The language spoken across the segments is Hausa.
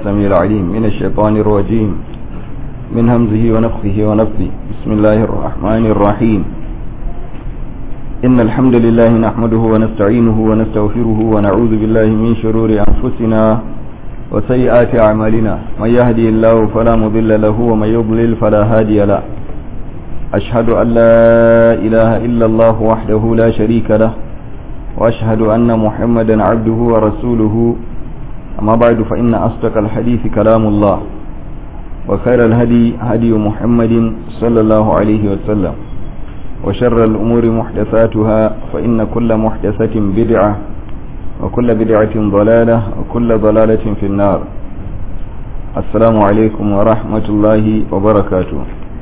السميع العليم من الشيطان الرجيم من همزه ونفخه ونفثه بسم الله الرحمن الرحيم إن الحمد لله نحمده ونستعينه ونستغفره ونعوذ بالله من شرور أنفسنا وسيئات أعمالنا من يهدي الله فلا مضل له ومن يضلل فلا هادي له أشهد أن لا إله إلا الله وحده لا شريك له وأشهد أن محمدا عبده ورسوله أما بعد فإن أصدق الحديث كلام الله وخير الهدي هدي محمد صلى الله عليه وسلم وشر الأمور محدثاتها فإن كل محدثة بدعة وكل بدعة ضلالة وكل ضلالة في النار السلام عليكم ورحمة الله وبركاته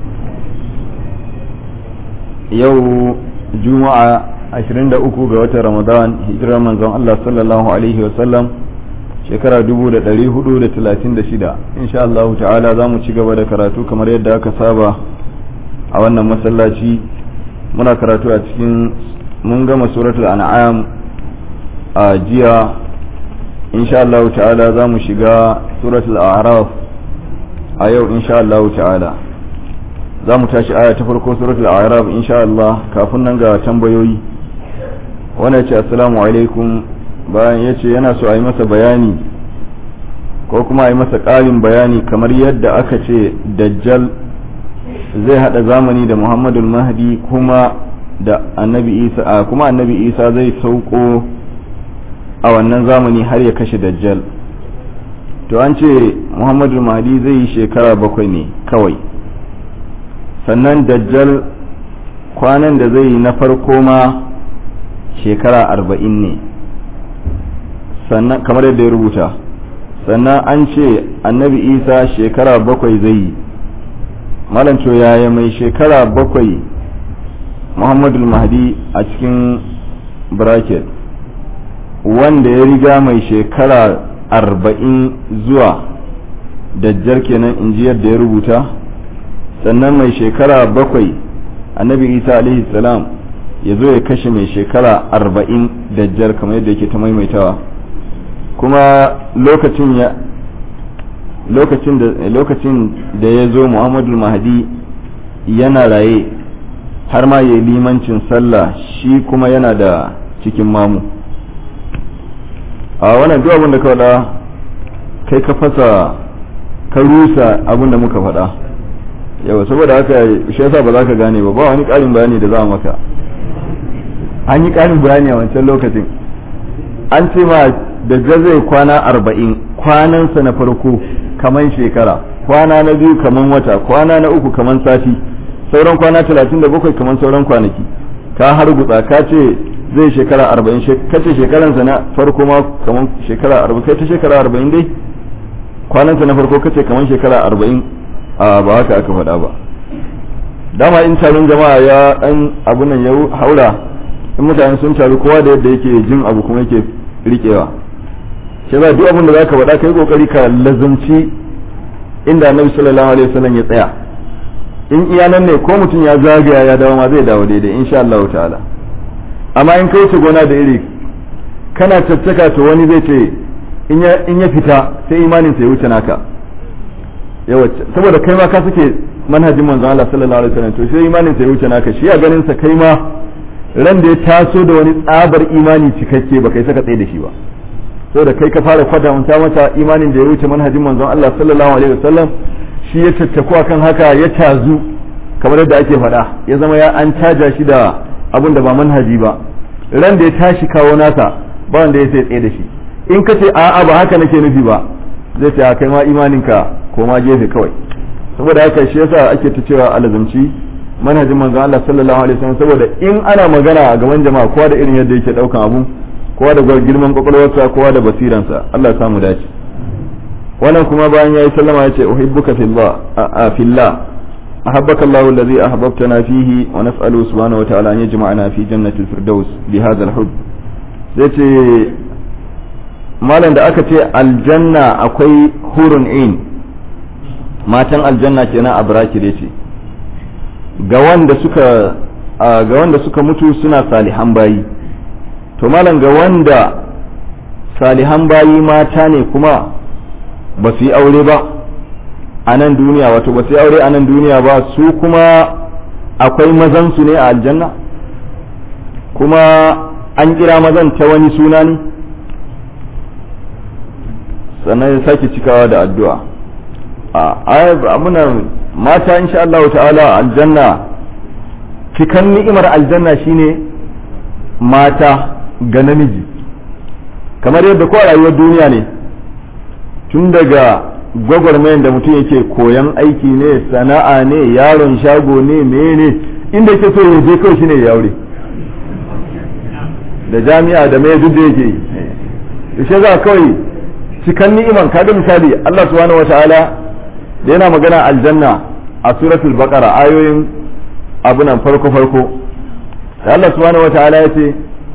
يو جمعة 23 ga watan Ramadan hijirar manzon Allah sallallahu alaihi wasallam shekara 1436 insha Allah ta'ala za mu ci gaba da karatu kamar yadda aka saba a wannan masallaci muna karatu a cikin mun gama suratul an'am a jiya insha Allah ta'ala za mu shiga suratul a'raf a yau insha Allah ta'ala za mu tashi aya ta farko suratul a'raf insha Allah kafin nan ga tambayoyi wannan ce assalamu alaikum bayan ya ce yana so a yi masa bayani ko kuma a yi masa ƙarin bayani kamar yadda aka ce dajjal zai hada zamani da muhammadul mahdi kuma da annabi isa a kuma annabi isa zai sauko a wannan zamani har ya kashe dajjal to an ce muhammadul mahdi zai yi shekara bakwai ne kawai sannan dajjal kwanan da zai yi na farko ma shekara arba'in ne sannan kamar yadda ya rubuta sannan an ce annabi isa shekara bakwai zai yi malanco yaya mai shekara bakwai muhammadul mahdi a cikin bracket wanda ya riga mai shekara arba'in zuwa dajjar kenan in ji yadda ya rubuta sannan mai shekara bakwai annabi isa alaihi salam ya zo ya kashe mai shekara arba'in dajjar kamar yadda yake ta maimaitawa kuma lokacin ya lokacin da lokacin da ya zo muhammadul mahdi yana raye har ma ya limancin sallah shi kuma yana da cikin mamu a wannan duk abin da ka faɗa kai ka fasa ka rusa abin da muka faɗa yawa saboda haka shi yasa ba za ka gane ba ba wani ƙarin bayani da za a maka an yi ƙarin bayani a wancan lokacin an ce ma da zai kwana arba'in kwanansa na farko kaman shekara kwana na biyu kaman wata kwana na uku kaman sati sauran kwana talatin da bakwai kaman sauran kwanaki ka har gutsa ka ce zai shekara arba'in ka ce shekaransa na farko ma kaman shekara arba'in kai ta shekara arba'in dai kwanansa na farko ka ce kaman shekara arba'in a ba haka aka faɗa ba dama in taron jama'a ya ɗan abu nan ya haura in mutane sun taru kowa da yadda yake jin abu kuma yake riƙewa shi ba duk abin da zaka faɗa kai kokari ka lazumci inda annabi sallallahu alaihi wasallam ya tsaya in iya nan ne ko mutum ya zagaya ya dawo ma zai dawo daidai insha Allah ta'ala amma in kai gona da iri kana tattaka to wani zai ce in ya in ya fita sai imanin sa ya wuce naka yawa saboda kai ma ka suke manhajin manzon Allah sallallahu alaihi wasallam to sai imanin sa ya wuce naka shi a ganin sa kai ma ran da ya taso da wani tsabar imani cikakke ba kai saka tsaye da shi ba saboda kai ka fara kwatanta mata imanin da ya wuce manhajin manzon Allah sallallahu alaihi wasallam shi ya tattaku akan haka ya tazu kamar yadda ake faɗa ya zama ya an caja shi da abin da ba manhaji ba ran da ya tashi kawo nasa ba wanda ya sai tsaye da shi in ka ce a'a ba haka nake nufi ba zai ce kai ma imaninka ko ma gefe kawai saboda haka shi yasa ake ta cewa alazumci manhajin manzon Allah sallallahu alaihi wasallam saboda in ana magana a gaban jama'a kowa da irin yadda yake daukan abu kowa da girman kwakwalwarsa kowa da basiransa Allah samu dace wannan kuma bayan yayi sallama yace uhibbuka fillah a fillah ahabbaka Allah alladhi ahbabtana fihi wa nas'alu subhanahu wa ta'ala an yajma'ana fi jannatil firdaus bi hadha al-hubb yace malam da aka ce aljanna akwai hurun in matan aljanna kenan a barakir yace ga wanda suka ga wanda suka mutu suna salihan bayi to malam ga wanda salihan bayi mata ne kuma ba su yi aure ba a nan duniya wato ba su yi aure a nan duniya ba su kuma akwai mazan su ne a aljanna kuma an kira mazan ta wani suna ne sannan ya sake cikawa da addu'a a muna mata insha Allah ta'ala aljanna cikan ni'imar aljanna shine mata ga namiji kamar yadda ko rayuwar duniya ne tun daga gwagwarmayan da mutum yake koyan aiki ne sana'a ne yaron shago ne mene inda yake so ya je kawai shine ya aure da jami'a da mai duk da yake yi shi za kawai cikan ni'iman kaga misali Allah subhanahu wataala da yana magana aljanna a suratul baqara ayoyin abunan farko farko da Allah subhanahu wataala ya ce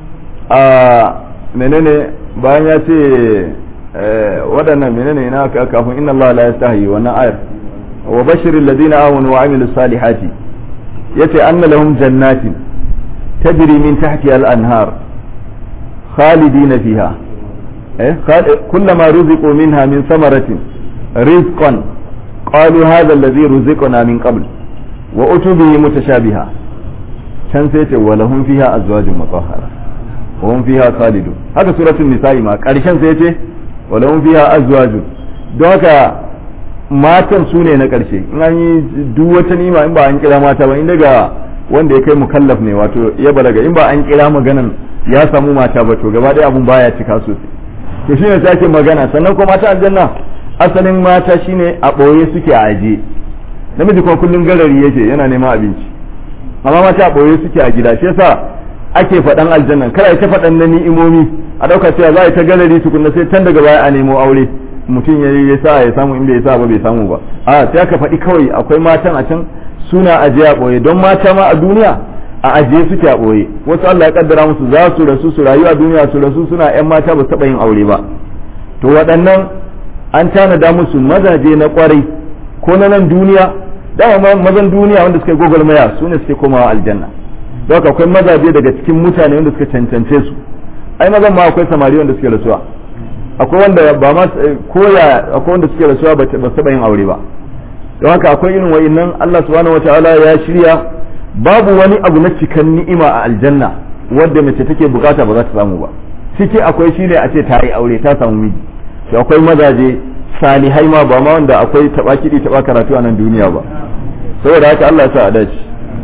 a menene bayan ya ce waɗannan menene ina kafin inna Allah la yastahi wannan ayar wa bashiril ladina amanu wa amilus salihati yace anna lahum jannatin tajri min tahtiha al-anhar khalidina fiha eh kullama ruziqu minha min samaratin rizqan qalu hadha alladhi ruziqna min qabl wa utubihi mutashabiha can sai ce wa lahum fiha azwajun mutahhara wa hum fiha khalidun haka suratul nisa'i ma karshen sai ce wa lahum fiha azwajun don haka matan su ne na karshe in an yi duk wata nima in ba an kira mata ba in daga wanda ya kai mukallaf ne wato ya balaga in ba an kira maganan ya samu mata ba to gaba ɗaya abun baya cika sosai to shine sai ake magana sannan kuma mata aljanna asalin mata shine a ɓoye suke a aje namiji kuma kullum garari yake yana neman abinci amma mata a ɓoye suke a gida shi yasa ake faɗan aljanna kada ta faɗan na ni'imomi a ɗauka cewa za a yi ta galari tukunna sai can daga baya a nemo aure mutum ya ya sa ya samu in bai sa ba bai samu ba a sai aka faɗi kawai akwai matan a can suna ajiye a ɓoye don mata ma a duniya a ajiye suke a ɓoye wasu Allah ya kaddara musu za su rasu su rayu a duniya su rasu suna yan mata ba su taɓa yin aure ba to waɗannan an tanada musu mazaje na kwarai ko na nan duniya dama mazan duniya wanda suka yi gwagwarmaya su ne suke komawa aljanna don haka akwai mazaje daga cikin mutane wanda suka cancance su ai mazan ma akwai samari wanda suke rasuwa akwai wanda ba ma koya akwai wanda suke rasuwa ba su taɓa yin aure ba don haka akwai irin wa'innan Allah subhanahu wataala ya shirya babu wani abu na cikan ni'ima a aljanna wadda mace take bukata ba za ta samu ba ciki akwai shine a ce ta yi aure ta samu miji to akwai mazaje salihai ma ba ma wanda akwai taba kiɗi taba karatu a nan duniya ba saboda haka Allah ya sa a dace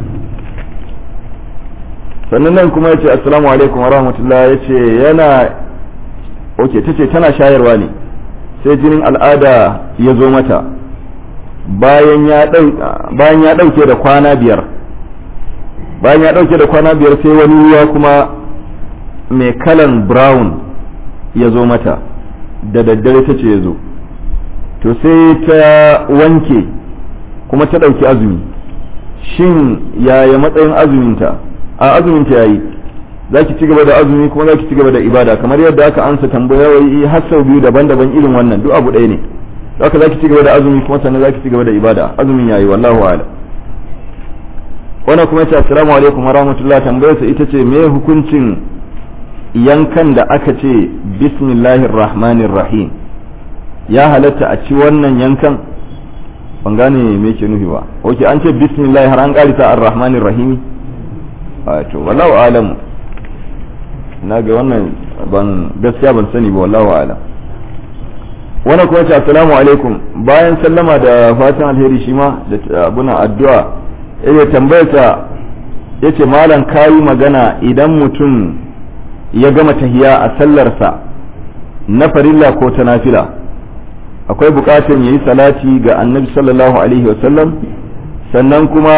sannan nan kuma yace assalamu alaikum wa rahmatullah yace yana oke tace tana shayarwa ne sai jinin al'ada ya zo mata bayan ya bayan ya dauke da kwana biyar bayan ya dauke da kwana biyar sai wani ruwa kuma mai kalan brown ya zo mata da daddare ta ce ya zo to sai ta wanke kuma ta ɗauki azumi shin yaya matsayin azuminta a azuminta ya yi za ki ci gaba da azumi kuma za ki ci gaba da ibada kamar yadda aka ansa tambayoyi har sau biyu daban-daban irin wannan duk abu ɗaya ne haka za ki ci gaba da azumi kuma sannan za ki ci gaba da ibada azumin ya yi wallahu a'lam wannan kuma ce assalamu alaikum wa rahmatullah tambayarsa ita ce me hukuncin yankan da aka ce bismillahir rahmanir rahim ya halatta a ci wannan yankan ban gane me ke nufi ba oke an ce bismillah har an karisa ar-rahmanir rahim a to wallahu alam na ga wannan ban gaskiya ban sani ba wallahu alam wannan kuma ce assalamu alaikum bayan sallama da fatan alheri shi ma da abuna addu'a ya tambayarsa yace malam kayi magana idan mutum ya gama tahiya a sallarsa na farilla ko ta nafila akwai bukatar ya yi salati ga annabi sallallahu alaihi wasallam sannan kuma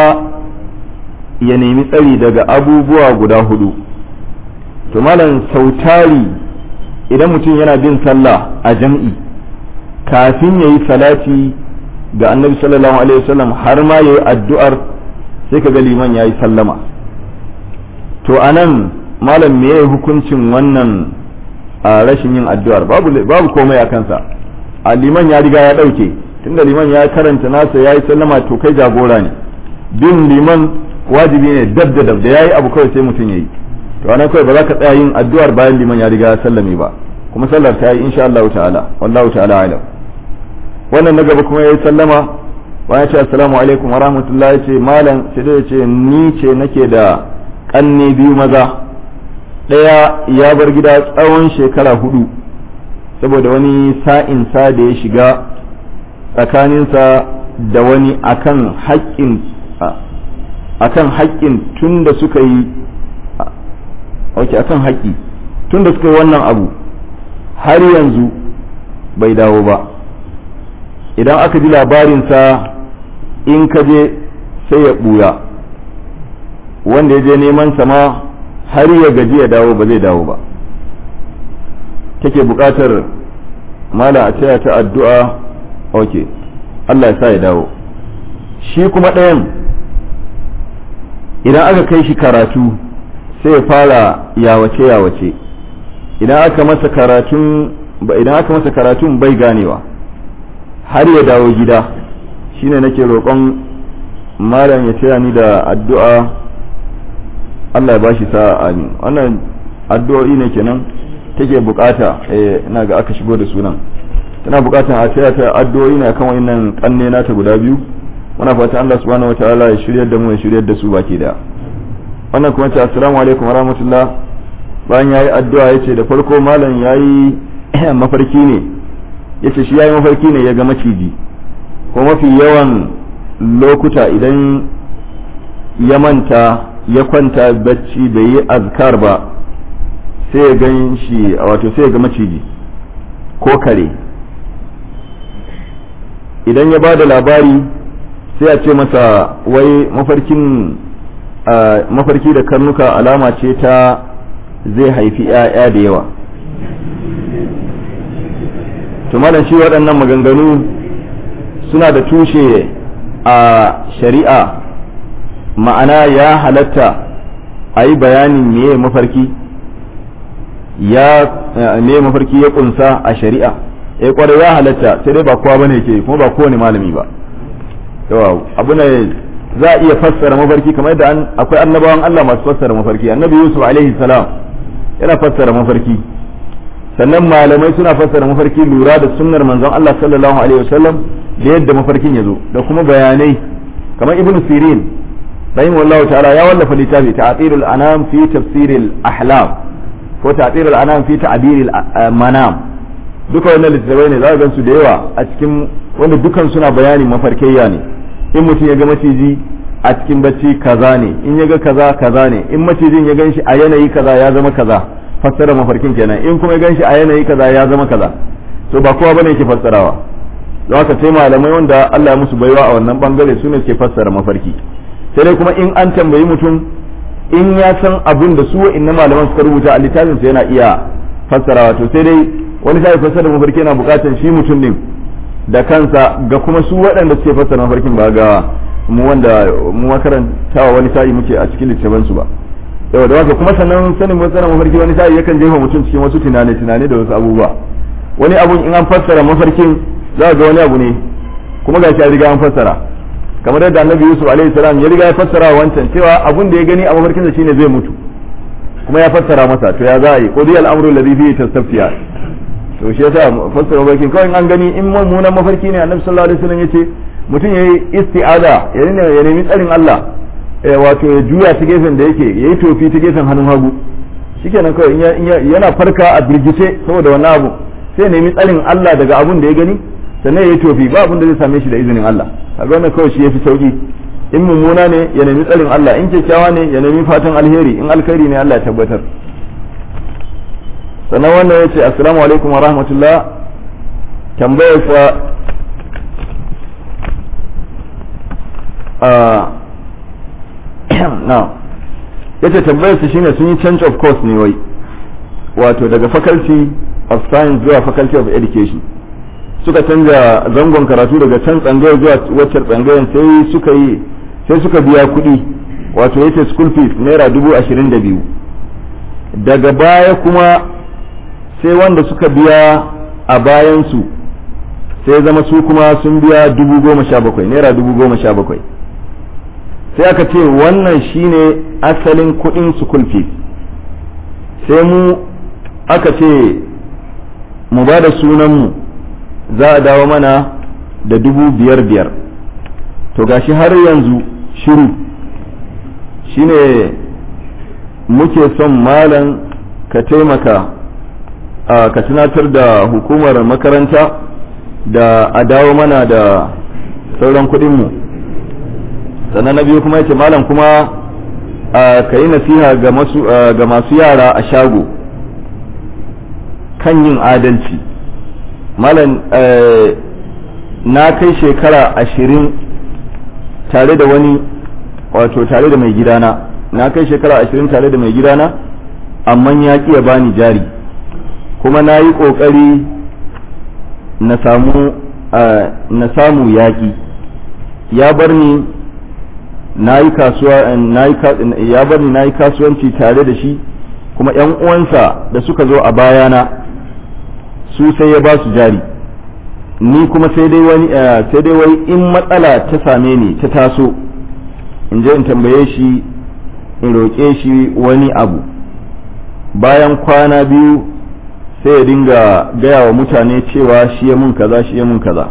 ya nemi tsari daga abubuwa guda hudu to malam sautari idan mutum yana bin sallah a jam'i kafin ya yi salati ga annabi sallallahu alaihi wasallam har ma ya yi addu'ar sai ka ga liman ya yi sallama to anan malam me hukuncin wannan a rashin yin addu'ar babu babu komai a kansa a liman ya riga ya dauke tunda liman ya karanta nasa ya yi sallama to kai jagora ne bin liman wajibi ne dab da dab da yayi abu kawai sai mutum yayi to anan kawai ba za ka tsaya yin addu'ar bayan liman ya riga ya sallame ba kuma sallar ta yi insha Allah ta'ala wallahu ta'ala alam wannan na gaba kuma ya yi sallama bayan ce assalamu alaikum wa rahmatullah ya ce malam sai ya ce ni ce nake da kanne biyu maza ɗaya ya bar gida tsawon shekara hudu saboda wani sa'in sa da ya shiga tsakaninsa da wani akan haƙƙin akan haƙƙin tun da suka yi ok akan haƙƙi tun da suka yi wannan abu har yanzu bai dawo ba idan aka ji labarinsa in ka je sai ya ɓuya wanda ya je neman sama har ya gaji ya dawo ba zai dawo ba take buƙatar mala a taya ta addu'a ok Allah ya sa ya dawo shi kuma ɗayan idan aka kai shi karatu sai ya fara yawace-yawace idan aka masa karatun idan aka masa karatun bai ganewa har ya dawo gida shine nake roƙon malam ya taya ni da addu'a Allah ya bashi sa'a amin wannan addu'o'i ne kenan take bukata eh ina ga aka shigo da sunan tana bukatan a taya ta addu'o'i ne akan wannan kanne nata guda biyu muna fata Allah subhanahu wataala ya shiryar da mu ya shiryar da su baki da wannan kuma ce assalamu alaikum warahmatullah bayan yayi addu'a yace da farko malam yayi mafarki ne yace shi yayi mafarki ne ya ga maciji ko mafi yawan lokuta idan ya manta ya kwanta bacci bai yi azkar ba sai ya gan shi wato sai ya ga maciji ko kare idan ya ba da labari sai a ce masa wai mafarkin mafarki da karnuka alama ce ta zai haifi 'ya'ya da yawa to malam shi waɗannan maganganu suna da tushe a shari'a ma'ana ya halatta a yi bayanin meye mafarki ya me mafarki ya kunsa a shari'a eh kwarai ya halatta sai dai ba kowa bane ke kuma ba kowane malami ba yawa abu ne za a iya fassara mafarki kamar yadda akwai annabawan Allah masu fassara mafarki annabi Yusuf alaihi salam yana fassara mafarki sannan malamai suna fassara mafarki lura da sunnar manzon Allah sallallahu alaihi wasallam da yadda mafarkin ya zo da kuma bayanai kamar ibnu sirin rahimahullah ta'ala ya wallafa littafi ta'atirul anam fi tafsiril ahlam ko ta'atirul anam fi ta'biril manam duka wannan littattafai ne za ka gansu da yawa a cikin wanda dukan suna bayanin mafarkaiya ne in mutum ya ga maciji a cikin bacci kaza ne in ya ga kaza kaza ne in macijin ya gan shi a yanayi kaza ya zama kaza fassara mafarkin kenan in kuma ya gan shi a yanayi kaza ya zama kaza to ba kowa bane yake fassarawa don haka sai malamai wanda Allah ya musu baiwa a wannan bangare su ne ke fassara mafarki sai dai kuma in an tambayi mutum in ya san abun da su wa'inna malaman suka rubuta a littafin sa yana iya fassarawa to sai dai wani sai fassara mafarki yana bukatar shi mutum din da kansa ga kuma su waɗanda suke fassara mafarkin ba ga mu wanda mu makarantawa wani sa'i muke a cikin littafin su ba yawa da haka kuma sannan sanin fassara mafarki wani sa'i yakan jefa mutum cikin wasu tunane tunane da wasu abubuwa wani abun in an fassara mafarkin za ga wani abu ne kuma ga shi riga an fassara kamar yadda annabi yusuf alaihi salam ya riga ya fassara wancan cewa abun da ya gani a mafarkinsa shine zai mutu kuma ya fassara masa to ya za a yi qudi al-amru alladhi fihi tastafiya to shi yasa fassara mafarkin kawai an gani in mummunan mafarki ne annabi sallallahu alaihi wasallam yace mutum yayi isti'ada ya nemi tsarin Allah wato ya juya ta gefen da yake yayi tofi ta gefen hannun hagu shikenan kawai yana farka a birgice saboda wannan abu sai nemi tsarin Allah daga abun da ya gani sannan ya yi tofi ba abin da zai same shi da izinin Allah kaga wannan kawai shi yafi sauki in mummuna ne ya nemi tsarin Allah in kyakkyawa ne ya nemi fatan alheri in alkhairi ne Allah ya tabbatar sannan wannan ya ce assalamu alaikum wa rahmatullah tambayar sa na yace tambayar sa shine sun yi change of course ne wai wato daga faculty of science zuwa faculty of education suka canza zangon karatu daga can tsangayar zuwa waccan tsangayar sai suka yi sai suka biya kuɗi wato yace school fees naira dubu ashirin da biyu daga baya kuma sai wanda suka biya a bayansu sai zama su kuma sun biya dubu goma sha bakwai naira dubu goma sha bakwai sai aka ce wannan shine asalin kuɗin school fees sai mu aka ce mu ba da sunanmu za a dawo mana da dubu biyar biyar to gashi har yanzu shiru shine muke son malam ka taimaka ka tunatar da hukumar makaranta da a dawo mana da sauran kuɗinmu sannan na biyu kuma yace malam kuma ka yi nasiha ga masu yara a shago kan yin adalci malam na kai shekara ashirin tare da wani wato tare da mai gidana na kai shekara ashirin tare da mai gidana amma ya ƙi ya bani jari kuma na yi ƙoƙari na samu na samu yaƙi ya bar ni na yi kasuwa ya bar ni na yi kasuwanci tare da shi kuma ‘yan uwansa da suka zo a bayana su sai ya ba su jari ni kuma sai dai wani sai dai wai in matsala ta same ni ta taso in je in tambaye shi in roƙe shi wani abu bayan kwana biyu sai ya dinga gaya wa mutane cewa shi ya mun kaza shi ya mun kaza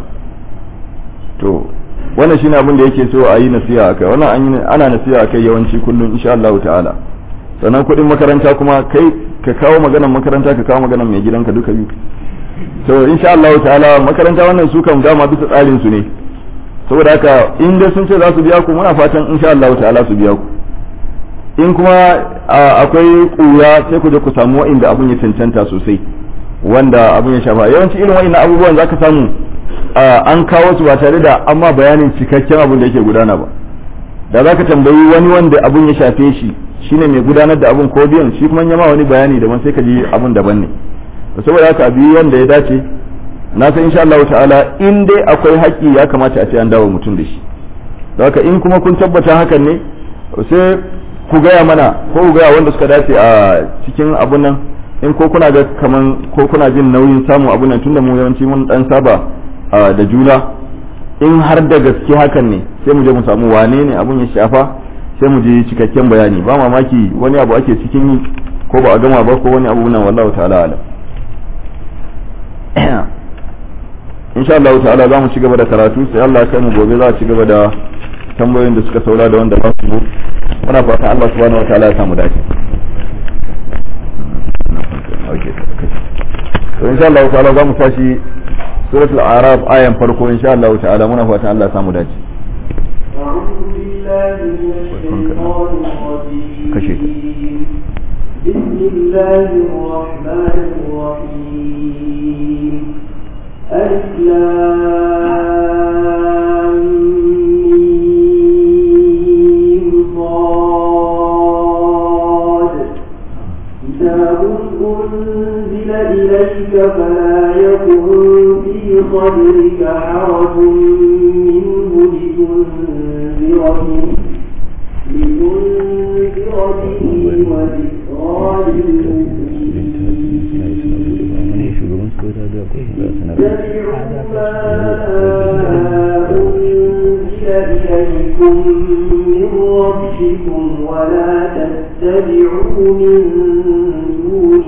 to wannan shine abin da yake so a yi nasiha akai wannan ana nasiha akai yawanci kullum insha Allah ta'ala sannan kuɗin makaranta kuma kai ka kawo maganar makaranta ka kawo maganar mai gidanka duka biyu to insha Allah ta'ala makaranta wannan su kan dama bisa tsarin su ne saboda haka in dai sun ce za su biya ku muna fatan insha Allah ta'ala su biya ku in kuma akwai kura sai ku je ku samu wa'inda abun ya cancanta sosai wanda abun ya shafa yawanci irin wa'innan abubuwan zaka samu an kawo su ba tare da amma bayanin cikakken abun da yake gudana ba da zaka tambayi wani wanda abun ya shafe shi shine mai gudanar da abun ko biyan shi kuma ya ma wani bayani daban sai ka ji abun daban ne saboda haka biyu wanda ya dace na san insha Allah ta'ala in dai akwai haƙƙi ya kamata a ce an dawo mutum da shi haka in kuma kun tabbata hakan ne sai ku gaya mana ko ku gaya wanda suka dace a cikin abun nan in ko kuna ga kaman ko kuna jin nauyin samun abun nan tunda mu yawanci mun dan saba da juna in har da gaske hakan ne sai mu je mu samu wane ne abun ya shafa sai mu je cikakken bayani ba mamaki wani abu ake cikin yi ko ba a gama ba ko wani abu nan wallahu ta'ala alam insha Allah ta'ala za mu ci gaba da karatu sai Allah ya kai mu gobe za a ci gaba da tambayoyin da suka saura da wanda ba su zo muna fatan Allah subhanahu wa ta'ala ya samu dace to insha Allah ta'ala za mu tashi suratul araf ayan farko insha Allah ta'ala muna fatan Allah ya samu dace kashe ta بسم الله الرحمن الرحيم ألف صاد كتاب أنزل إليك فلا يكن في صدرك حرج منه لتنذر به لتنذر به وذكرى اتبعوا ما أنزل إليكم من ربكم ولا تتبعوا من دونه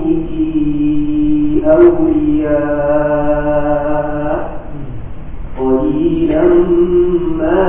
أولياء قليلا ما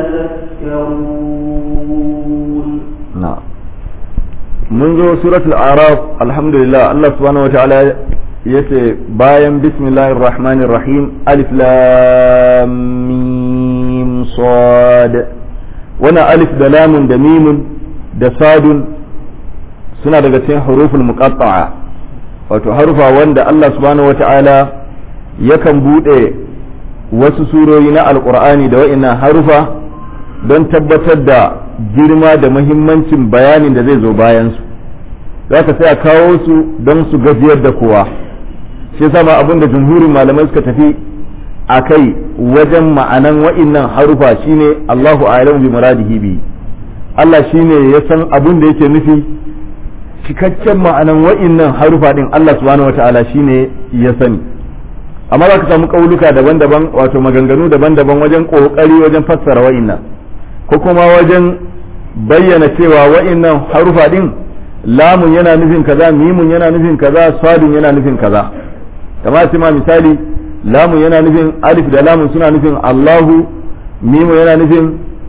تذكرون نعم منذ سورة الأعراف الحمد لله الله سبحانه وتعالى yace bayan bismillahir rahmanir rahim alif lam mim sad wannan alif da lamun da mimun da sadun suna daga cikin huruful muqatta'a wato harufa wanda Allah subhanahu wata'ala yakan bude wasu surori na alqur'ani da wa'annan harufa don tabbatar da girma da muhimmancin bayanin da zai zo bayan su za ka sai a kawo su don su gajiyar da kowa shi yasa ma abin da jumhurin malamai suka tafi a kai wajen ma'anan wa'innan harufa shine Allahu a'lamu bi muradihi bi Allah shine ya san abin da yake nufi cikakken ma'anan wa'innan harufa din Allah subhanahu wata'ala shine ya sani amma za ka samu kauluka daban-daban wato maganganu daban-daban wajen kokari wajen fassara wa'innan ko kuma wajen bayyana cewa wa'innan harufa din lamun yana nufin kaza mimun yana nufin kaza sadun yana nufin kaza kamar ma misali lamun yana nufin alif da lamun suna nufin Allahu mimu yana nufin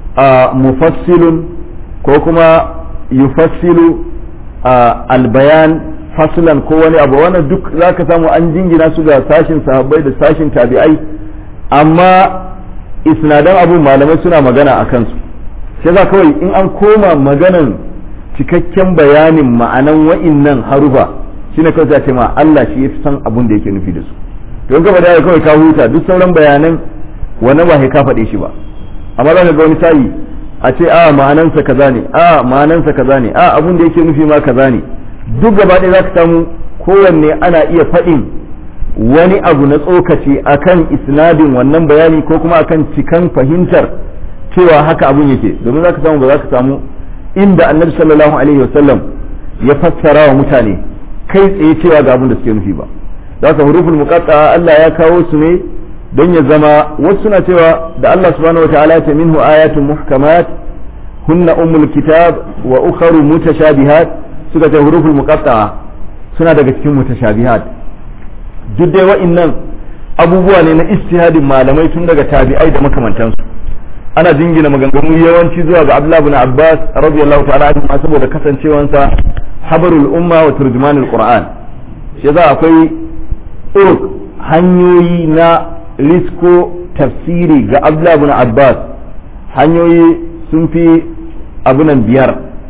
mufassilun ko kuma yufassilu albayan faslan ko wani abu wannan duk za ka samu an jingina su ga sashin sahabbai da sashin tabi'ai amma isnadan abu malamai suna magana a kansu sai za kawai in an koma maganan cikakken bayanin ma'anan wa'innan harufa shine kawai za ce ma Allah shi ya fi san abun da yake nufi da su don gaba da kawai ka huta duk sauran bayanan wannan ba ka faɗe shi ba amma za ka ga wani sa'i a ce a ma'anansa kaza ne a ma'anansa kaza ne a abun da yake nufi ma kaza ne duk gaba ɗaya za ka samu kowanne ana iya faɗin wani abu na tsokaci akan isnadin wannan bayani ko kuma akan cikan fahimtar cewa haka abun yake domin za ka samu ba za ka samu inda annabi sallallahu alaihi wasallam ya fassara wa mutane kai tsaye cewa ga abin da suke nufi ba za ka huruful muqatta Allah ya kawo su ne don ya zama wasu suna cewa da Allah subhanahu wa ta'ala ta minhu ayatun muhkamat hunna ummul kitab wa ukharu mutashabihat suka ce huruful muqatta suna daga cikin mutashabihat duk dai wa'annan abubuwa ne na istihadin malamai tun daga tabi'ai da makamantansu ana jingina maganganu yawanci zuwa ga Abdullah ibn Abbas radiyallahu ta'ala anhu saboda kasancewansa habarul umma wa turjumanul qur'an shi za akwai uruk hanyoyi na risko tafsiri ga Abdullah ibn Abbas hanyoyi sun fi abunan biyar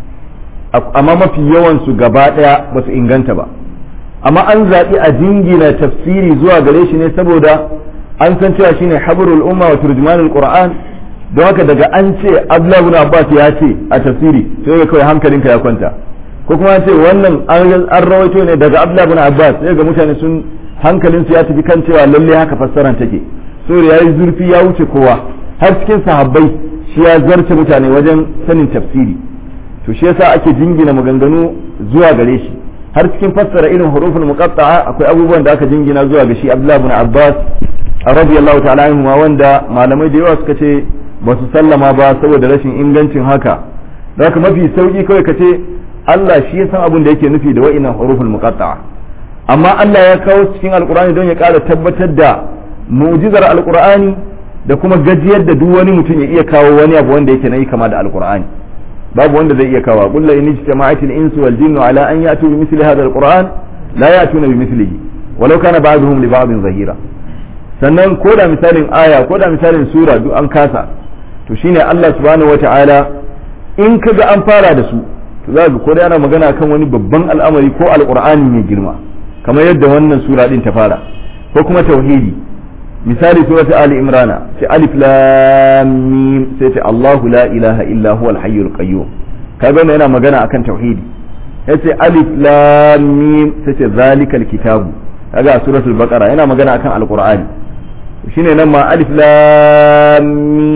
amma mafi yawan su gaba daya ba su inganta ba amma an zaɓi a jingina tafsiri zuwa gare shi ne saboda an san cewa shine habarul umma wa turjumanul qur'an don haka daga an ce Abdullah ibn Abbas ya ce a tafsiri sai kawai hankalinka ya kwanta ko kuma ce wannan an rawaito ne daga Abdullah ibn Abbas sai ga mutane sun hankalinsu ya tafi kan cewa lalle haka fassaran take saboda yayi zurfi ya wuce kowa har cikin sahabbai shi ya zarce mutane wajen sanin tafsiri to shi yasa ake jingina maganganu zuwa gare shi har cikin fassara irin huruful muqatta'a akwai abubuwan da aka jingina zuwa ga shi Abdullah ibn Abbas radiyallahu ta'ala anhu wanda malamai da yawa suka ce ba su sallama ba saboda rashin ingancin haka haka mafi sauki kawai ka ce Allah shi ya san abin da yake nufi da wa'innan huruful muqatta'a amma Allah ya kawo cikin alqur'ani don ya ƙara tabbatar da mu'jizar alqur'ani da kuma gajiyar da duk wani mutum ya iya kawo wani abu wanda yake nayi kama da alqur'ani babu wanda zai iya kawo qul la in ijtama'atil insu wal jinnu ala an ya'tu bi mithli hadha alqur'an la ya'tuna bi mithlihi walau kana ba'dhum li ba'dhin zahira sannan ko da misalin aya ko da misalin sura duk an kasa to shine Allah subhanahu wata'ala in kaga an fara da su to za ga ko da yana magana kan wani babban al'amari ko alqur'ani mai girma kamar yadda wannan sura din ta fara ko kuma tauhidi misali surat ali imrana sai alif lam mim sai ta Allahu la ilaha illa huwa al-hayyul qayyum kaga wannan yana magana akan tauhidi yace alif lam mim sai ta zalikal kitabu kaga suratul baqara yana magana akan alqur'ani shine nan ma alif lam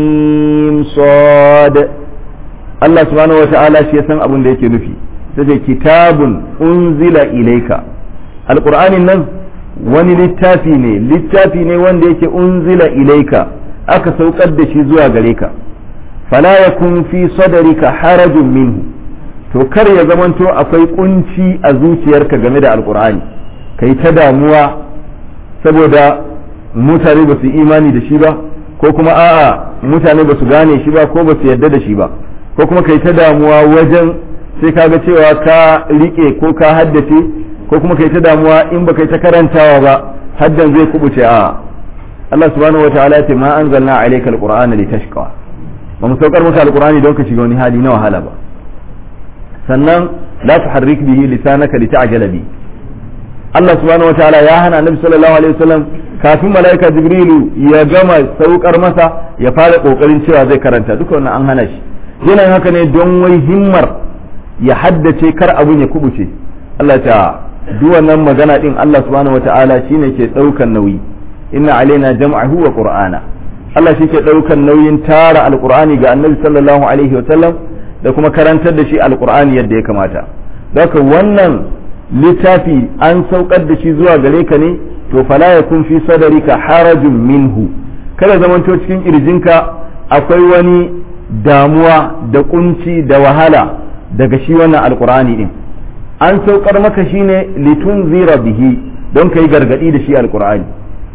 mim sad Allah subhanahu wata'ala shi ya san abin da yake nufi sai kitabun unzila ilaika alqur'anin nan wani littafi ne littafi ne wanda yake unzila ilaika aka saukar da shi zuwa gare ka fala yakun fi sadrika harajun minhu to kar ya zamanto akwai kunci a zuciyarka game da alqur'ani kai ta damuwa saboda mutane ba su imani da shi ba ko kuma a'a mutane ba su gane shi ba ko ba su yarda da shi ba ko kuma kai ta damuwa wajen sai kaga cewa ka rike ko ka haddace ko kuma kai ta damuwa in ba kai ta karantawa ba haddan zai kubuce a Allah subhanahu wataala ya ce ma anzalna alayka alqur'ana litashqa ba mu saukar maka alqur'ani don ka shiga wani hali na wahala ba sannan la tuharrik bihi lisanaka lita'jala bi Allah subhanahu wataala ya hana Annabi sallallahu alaihi wasallam kafin malaika Jibrilu ya gama saukar masa ya fara kokarin cewa zai karanta duka wannan an hana shi yana yin haka ne don wai himmar ya haddace kar abun ya kubuce Allah ta duk wannan magana din Allah subhanahu wataala shine ke daukan nauyi inna alaina jam'ahu wa qur'ana Allah shi ke daukan nauyin tara alqur'ani ga Annabi sallallahu alaihi wasallam da kuma karantar da shi alqur'ani yadda ya kamata haka wannan littafi an saukar da shi zuwa gare ka ne to fala yakun fi sadarika harajun minhu kada zamanto cikin kirjinka akwai wani damuwa da kunci da wahala daga shi wannan alkur'ani din an saukar maka shine litunzira bihi don kai gargadi da shi alkur'ani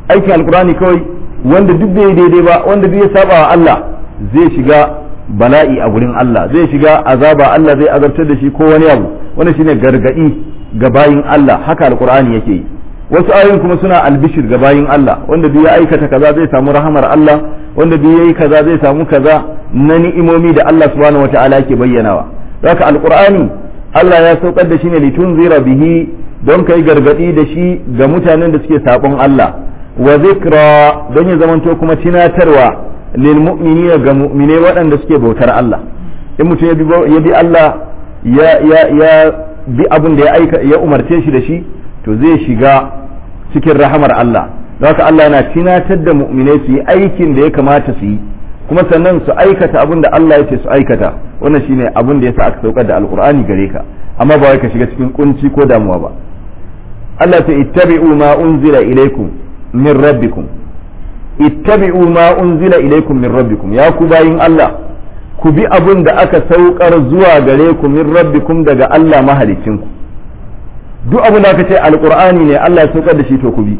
aikin alkur'ani kawai wanda duk bai daidai ba wanda duk ya saba wa Allah zai shiga bala'i a gurin Allah zai shiga azaba Allah zai azabtar da shi ko wani abu wannan shine gargadi ga bayin Allah haka alkur'ani yake yi wasu ayoyin kuma suna albishir ga bayin Allah wanda duk ya aikata kaza zai samu rahamar Allah wanda duk yayi kaza zai samu kaza na ni'imomi da Allah subhanahu wata'ala yake bayyanawa haka alkur'ani Allah ya saukar da shi ne litunzira bihi don kai gargadi da shi ga mutanen da suke sabon Allah wa zikra don ya zamanto kuma tunatarwa lil mu'minina ga mu'mine waɗanda suke bautar Allah in mutum ya bi Allah ya ya ya bi abin da ya aika ya umarce shi da shi to zai shiga cikin rahamar Allah don haka Allah yana tunatar da mu'mine su yi aikin da ya kamata su yi kuma sannan su aikata abin da Allah ya ce su aikata wannan shine abin da yasa aka saukar da alqur'ani gare ka amma ba wai ka shiga cikin kunci ko damuwa ba Allah ta ittabi'u ma unzila ilaykum min rabbikum ittabi'u ma unzila ilaykum min rabbikum ya ku bayin Allah ku bi abin da aka saukar zuwa gare ku min rabbikum daga Allah mahalicinku duk abin da aka ce alqur'ani ne Allah ya saukar da shi to ku bi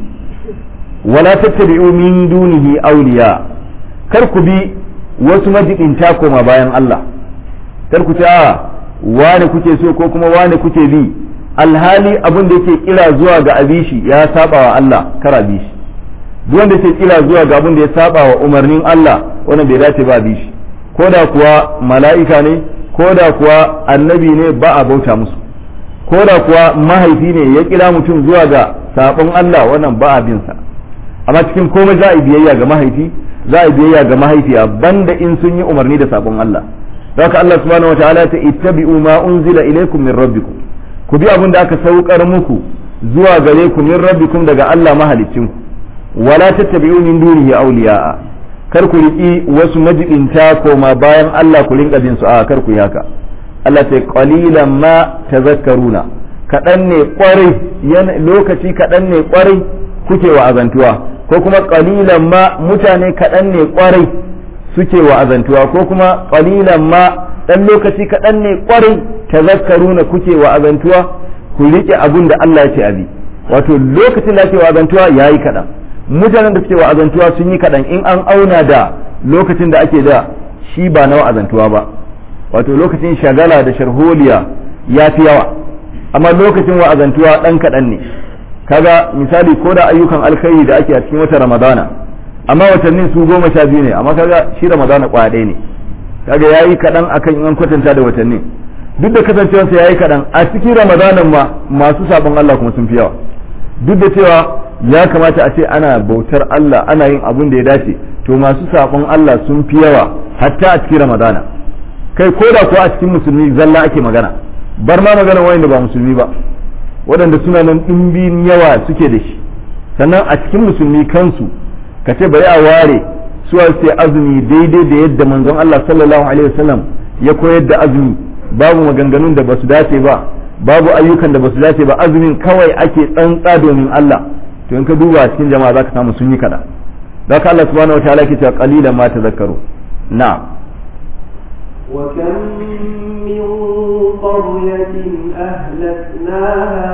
wala tattabi'u min dunihi awliya kar ku bi wasu majibinta koma bayan Allah kar ku ce a wane kuke so ko kuma wane kuke bi alhali abin da yake kira zuwa ga abishi ya saba wa Allah kar abishi duk wanda yake kira zuwa ga abin da ya saba wa umarnin Allah wannan bai dace ba abishi ko da kuwa mala'ika ne ko da kuwa annabi ne ba a bauta musu ko da kuwa mahaifi ne ya kira mutum zuwa ga sabon Allah wannan ba a bin sa amma cikin komai za a yi biyayya ga mahaifi za a yi biyayya ga mahaifiya banda in sun yi umarni da sabon Allah haka Allah subhanahu wataala ta ittabi'u ma unzila ilaykum min rabbikum ku bi abin da aka saukar muku zuwa gare ku min rabbikum daga Allah mahaliccin ku wala tattabi'u min dunihi awliya'a kar ku riki wasu majibinta koma bayan Allah ku rinka bin su a kar ku yi haka Allah sai qalilan ma tazakkaruna kaɗan ne kwarai lokaci kaɗan ne kwarai kuke wa azantuwa ko kuma qalilan ma mutane kaɗan ne kwarai suke wa azantuwa ko kuma qalilan ma dan lokaci kaɗan ne kwarai tazakkaruna kuke wa azantuwa ku rike abun da Allah ya ce abi wato lokacin da ake wa azantuwa yayi kaɗan mutanen da suke wa azantuwa sun yi kaɗan in an auna da lokacin da ake da shi ba na wa'azantuwa ba wato lokacin shagala da sharholiya ya fi yawa amma lokacin wa'azantuwa ɗan kaɗan ne kaga misali ko da ayyukan alkhairi da ake a cikin wata ramadana amma watannin su goma sha biyu ne amma kaga shi ramadana kwaya ɗaya ne kaga yayi kaɗan akan in an kwatanta da watannin duk da kasancewarsa yayi kaɗan a cikin ramadanan ma masu sabon Allah kuma sun fi yawa duk da cewa ya kamata a ce ana bautar Allah ana yin abin da ya dace to masu sabon Allah sun fi yawa hatta a cikin ramadana kai ko da kuwa a cikin musulmi zalla ake magana bar ma magana wanda ba musulmi ba waɗanda suna nan ɗimbin yawa suke da shi sannan a cikin musulmi kansu ka ce bari a ware su sai azumi daidai da yadda manzon Allah sallallahu alaihi wasallam ya koyar da azumi babu maganganun da basu dace ba babu ayyukan da basu dace ba azumin kawai ake tsantsa domin Allah to in ka duba cikin jama'a zaka samu sun yi kada da ka Allah subhanahu wataala yake cewa qalilan ma tazakkaru na'am وكم من قرية أهلكناها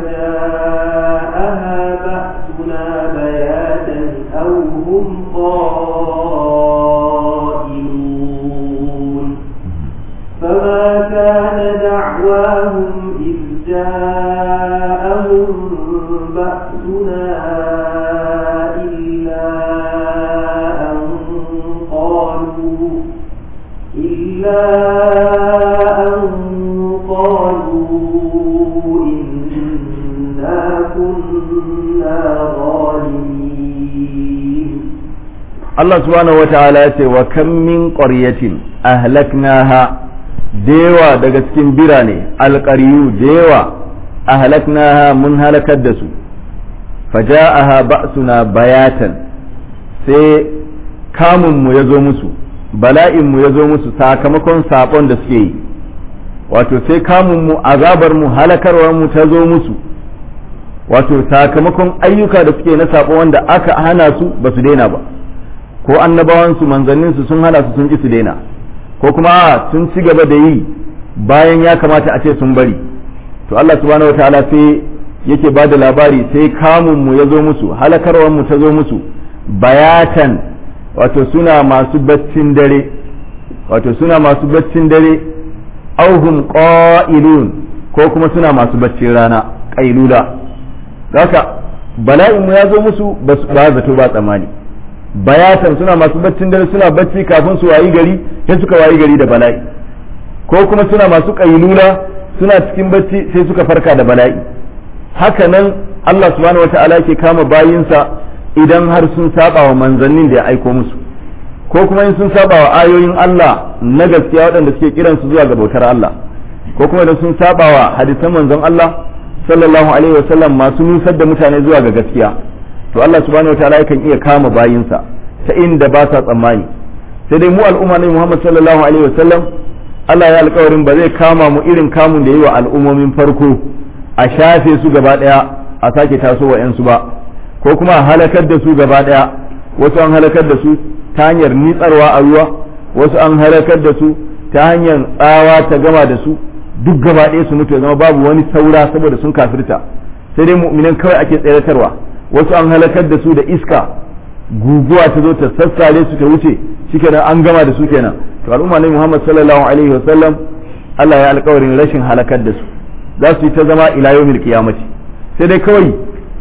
فجاءها بأسنا بياتا أو هم قائلون فما كان دعواهم إذ جاءهم بأسنا إلا أن قالوا إلا أن قالوا إنا كنا ظالمين Allah subhanahu wataala ya ce wa kam min qaryatin ahlaknaha dewa daga cikin birane alqariyu dewa ahlaknaha mun halakar da su faja'aha ba'suna bayatan sai kamun mu yazo musu bala'in mu yazo musu sakamakon sabon da suke yi wato sai kamun mu azabar mu halakarwar mu ta zo musu wato sakamakon ayyuka da suke na sabo wanda aka hana su ba su daina ba ko annabawansu manzanninsu sun hana su sun ki su daina ko kuma sun ci gaba da yi bayan ya kamata a ce sun bari to Allah subhanahu wataala sai yake ba da labari sai kamun mu ya zo musu halakarwar mu ta zo musu bayatan wato suna masu baccin dare wato suna masu baccin dare auhum qa'ilun ko kuma suna masu baccin rana qailula haka bala'in mu ya zo musu ba zato ba tsammani bayatan suna masu baccin dare suna bacci kafin su wayi gari sai suka wayi gari da bala'i ko kuma suna masu qailula suna cikin bacci sai suka farka da bala'i haka nan Allah subhanahu wata'ala ke kama bayinsa idan har sun saba wa manzannin da ya aiko musu ko kuma in sun saba wa ayoyin Allah na gaskiya waɗanda suke kiran su zuwa ga bautar Allah ko kuma idan sun saba wa hadisan manzon Allah sallallahu alaihi wa sallam masu nusar da mutane zuwa ga gaskiya to Allah subhanahu wataala yakan iya kama bayinsa ta inda ba sa tsammani sai dai mu al'umma ne Muhammad sallallahu alaihi wa sallam Allah ya alƙawarin ba zai kama mu irin kamun da yi wa al'ummomin farko a shafe su gaba ɗaya a sake taso wa 'yansu ba ko kuma a halakar da su gaba ɗaya wasu an halakar da su ta hanyar nitsarwa a ruwa wasu an halakar da su ta hanyar tsawa ta gama da su duk gaba ɗaya su mutu ya zama babu wani saura saboda sun kafirta sai dai mu'minan kawai ake tseratarwa wasu an halakar da su da iska guguwa ta zo ta sassare su ta wuce shikenan an gama da su kenan to al'umma ne Muhammad sallallahu alaihi wa sallam Allah ya alƙawarin rashin halakar da su za su yi ta zama ila yawmil qiyamati sai dai kawai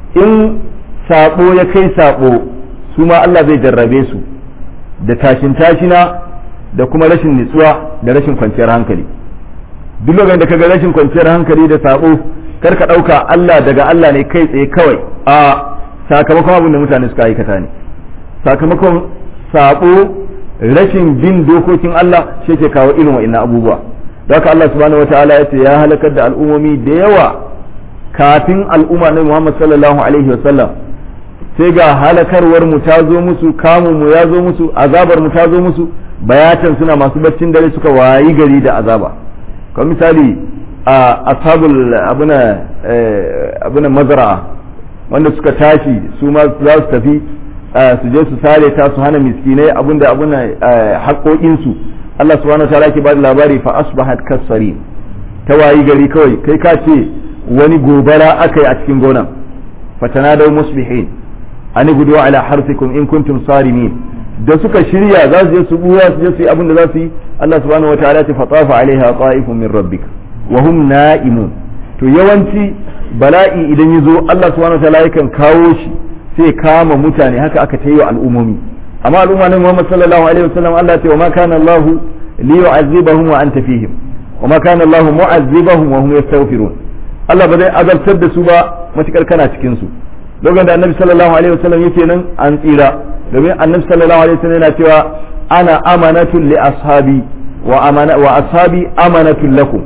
in sabo ya kai sabo su ma Allah zai jarrabe su da tashin tashina da kuma rashin nutsuwa da rashin kwanciyar hankali duk lokacin da kaga rashin kwanciyar hankali da sabo kar ka dauka Allah daga Allah ne kai tsaye kawai a sakamakon abin da mutane suka aikata ne sakamakon sabo rashin bin dokokin Allah shi ke kawo irin wa'annan abubuwa haka Allah subhanahu wataala ya ce ya halakar da al'ummomi da yawa kafin al'umma na Muhammad sallallahu alaihi wasallam sai ga halakarwar mu ta zo musu kamun mu ya zo musu azabar mu ta zo musu bayatan suna masu baccin dare suka wayi gari da azaba kamar misali a ashabul abuna abuna mazra'a wanda suka tashi su ma za su tafi su je su sare ta su hana miskinai abinda abuna haƙoƙinsu Allah subhanahu wa ta'ala ke ba da labari fa asbahat kasari ta wayi gari kawai kai ka ce wani gobara aka yi a cikin gonan fatanadaw musbihin ani gudu ala harfikum in kuntum sarimin da suka shirya za su je su buya su je su yi abin da za su yi Allah subhanahu wataala ta fatafa alaiha qa'ifun min rabbik wa hum na'imun to yawanci bala'i idan yazo Allah subhanahu wataala yakan kawo shi sai kama mutane haka aka ta yi wa al'ummomi amma al'umma ne Muhammad sallallahu alaihi wasallam Allah ya ce wa ma kana Allah li yu'azzibahum wa anta fihim wa ma kana Allah mu'azzibahum wa hum yastaghfirun Allah ba zai azabtar da su ba matukar kana cikin su lokacin da Annabi sallallahu alaihi wasallam yake nan an tsira domin Annabi sallallahu alaihi wasallam yana cewa ana amanatun li ashabi wa amana wa ashabi amanatun lakum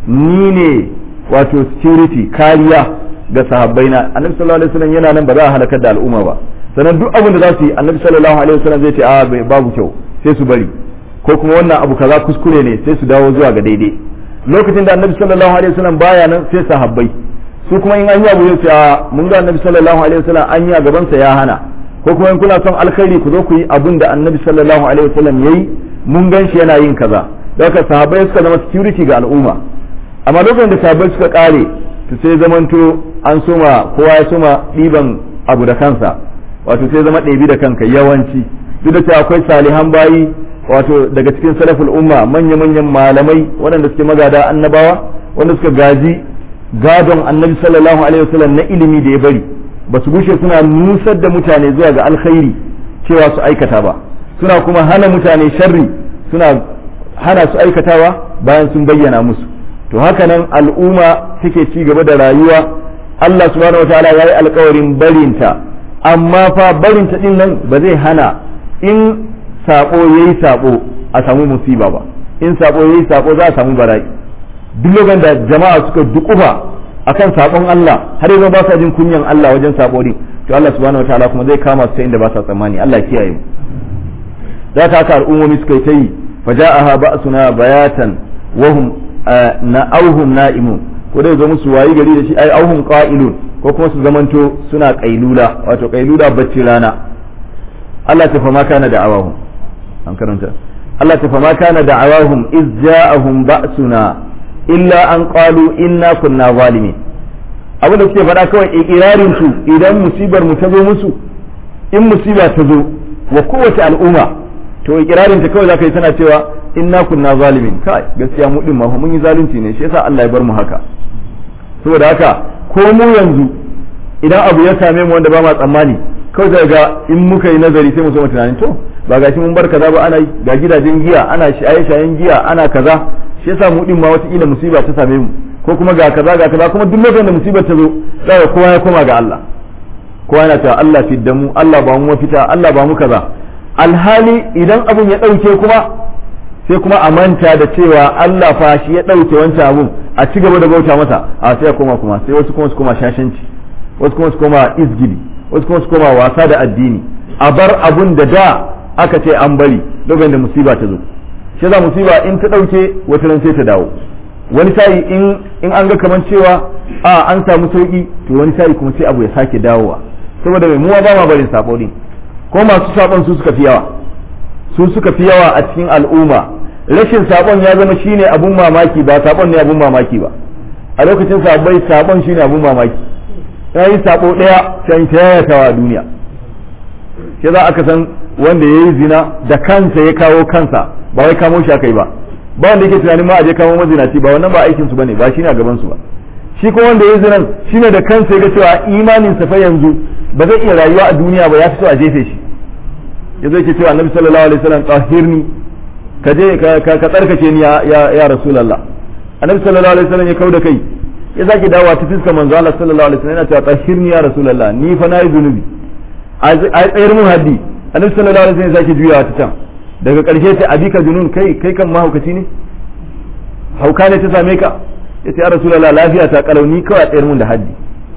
ni ne wato security kariya ga sahabbaina Annabi sallallahu alaihi wasallam yana nan ba za a halakar da al'umma ba sannan duk abin da za su yi Annabi sallallahu alaihi wasallam zai ce a babu kyau sai su bari ko kuma wannan abu kaza kuskure ne sai su dawo zuwa ga daidai lokacin da annabi sallallahu alaihi wasallam baya nan sai sahabbai su kuma in an yi abu yace a mun ga annabi sallallahu alaihi wasallam an yi a gaban sa ya hana ko kuma in kuna son alkhairi ku zo ku yi abun da annabi sallallahu alaihi wasallam yayi mun gan shi yana yin kaza daga sahabbai suka zama security ga al'umma amma lokacin da sahabbai suka kare to sai zamanto an soma kowa ya soma ɗiban abu da kansa wato sai zama ɗebi da kanka yawanci duk da cewa akwai salihan bayi wato daga cikin salaful umma manya-manyan malamai waɗanda suke magada annabawa wanda suka gaji gadon annabi sallallahu alaihi wasallam na ilimi da ya bari ba su gushe suna nusar da mutane zuwa ga alkhairi cewa su aikata ba suna kuma hana mutane sharri suna hana su aikatawa bayan sun bayyana musu to haka nan al'umma take ci gaba da rayuwa Allah subhanahu wataala ya yi alkawarin barinta amma fa barinta din nan ba zai hana in sabo yayi sabo a samu musiba ba in sabo yayi sabo za a samu bala'i duk lokacin da jama'a suka dukufa akan sabon Allah har yanzu ba sa jin kunyan Allah wajen sabo din to Allah subhanahu wataala kuma zai kama su ta inda ba sa tsammani Allah kiyaye mu za ta haka al'ummomi suka yi ta yi faja'aha ba'suna bayatan wa hum na'auhum na'imun ko dai zo musu wayi gari da shi ai auhum qa'ilun ko kuma su zamanto suna qailula wato qailula bacci rana Allah ta fama kana da'awahum an karanta Allah ta fama kana da'awahum iz ja'ahum ba'suna illa an qalu inna kunna zalimin abin da suke faɗa kawai ikirarin su idan musibar mu ta zo musu in musiba ta zo wa kowace al'umma to ikirarin ta kawai zaka yi tana cewa inna kunna zalimin kai gaskiya mu din ma mun yi zalunci ne shi yasa Allah ya bar mu haka saboda haka ko mu yanzu idan abu ya same mu wanda ba ma tsammani kawai zai ga in muka yi nazari sai mu so mu tunanin to ba gashi mun bar kaza ba ana yi ga gidajen giya ana shaye shayen giya ana kaza shi yasa mu din ma wata kila musiba ta same mu ko kuma ga kaza ga kaza kuma duk lokacin da musibar ta zo sai kowa ya koma ga Allah kowa yana cewa Allah fidda mu Allah ba mu mafita Allah ba mu kaza alhali idan abun ya dauke kuma sai kuma a manta da cewa Allah fa shi ya dauke wancan abun a ci gaba da bauta masa a sai ya koma kuma sai wasu kuma su koma shashanci wasu kuma su koma izgili wasu kuma su koma wasa da addini a bar abun da da aka ce an bari lokacin da musiba ta zo shi za musiba in ta dauke wata ran sai ta dawo wani sa'i in in an ga kaman cewa a an samu sauki to wani sa'i kuma sai abu ya sake dawowa saboda mai muwa ba ma barin sabo din ko masu sabon su suka fi yawa su suka fi yawa a cikin al'umma rashin sabon ya zama shine abun mamaki ba sabon ne abun mamaki ba a lokacin sabai sabon shine abun mamaki ya yi sabo daya sai ta yayatawa a duniya shi za aka san wanda ya yi zina da kansa ya kawo kansa ba wai kamo shi aka yi ba ba wanda yake tunanin ma a je kamo mazinaci ba wannan ba aikin su bane ba shine a gaban su ba shi kuma wanda ya yi zinan shine da kansa ya ga cewa imanin sa fa yanzu ba zai iya rayuwa a duniya ba ya fi so a jefe shi ya zai ke cewa annabi sallallahu alaihi wasallam tahirni ka je ka tsarkake ni ya ya rasulullah annabi sallallahu alaihi wasallam ya kauda kai ya sake dawowa ta fiskar manzo Allah sallallahu alaihi wasallam yana cewa tahirni ya rasulullah ni fa nayi zunubi a tsayar mun haddi annabi sallallahu alaihi wasallam ya sake juyawa ta can daga karshe ta abika junun kai kai kan mahaukaci ne hauka ne ta same ka yace ya rasulullah lafiya ta kalauni kawai a tsayar mun da haddi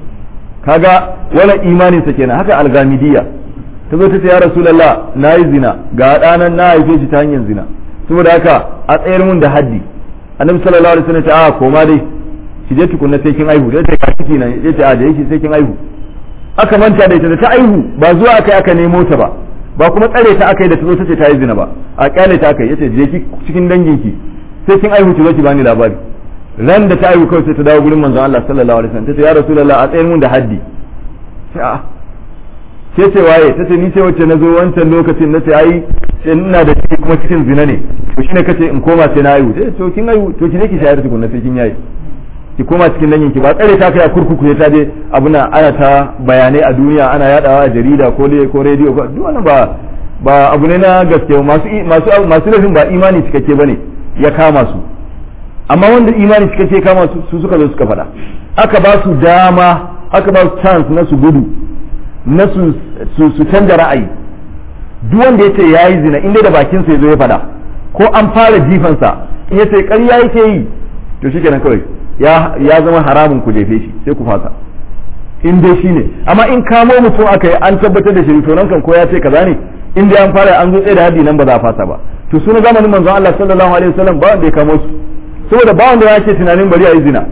kaga wannan imanin sa kenan haka algamidiyya ta zo ta ce ya rasulullah nayi zina ga ɗanan na haife shi ta hanyar zina saboda haka a tsayar mun da haddi annabi sallallahu alaihi wasallam ya ce a koma dai ki je tukunna sai kin aihu dai ka kiki nan yace a da yake sai kin aihu aka manta da ita da ta aihu ba zuwa aka aka nemo ta ba ba kuma tsare ta aka yi da ta zo ta ce ta yi zina ba a kyale ta aka yi yace je ki cikin danginki sai kin aihu ki zo ki bani labari ran da ta aihu kawai sai ta dawo gurin manzon Allah sallallahu alaihi wasallam ta ce ya rasulullah a tsayar mun da haddi sai a sai ce waye ta ce ni ce wacce na zo wancan lokacin na ce ai ina da ciki kuma cikin zina ne to shine kace in koma sai na aihu sai to kin aihu to ki je ki shayar tukunna sai kin yayi ki koma cikin dangin ki ba tsare ta kai a kurkuku ya ta je abuna ana ta bayanai a duniya ana yadawa a jarida ko ko rediyo ko duk wannan ba ba abu ne na gaske masu masu masu laifin ba imani cikakke bane ya kama su amma wanda imani cikakke ya kama su su suka zo suka faɗa aka ba su dama aka ba su chance na su gudu na su su canja ra'ayi duk wanda yace yayi zina inda da bakin sa yazo ya faɗa ko an fara jifansa in yace ƙarya yake yi to shikenan kawai ya zama haramun ku jefe shi sai ku fasa in dai shi ne amma in kamo mutum aka yi an tabbatar da shi to nan kan ko ya ce kaza ne in dai an fara an zo tsaye da haddi nan ba za a fasa ba to suna zamanin manzon Allah sallallahu alaihi wasallam ba wanda ya kamo su saboda ba wanda ya ce tunanin bari a yi zina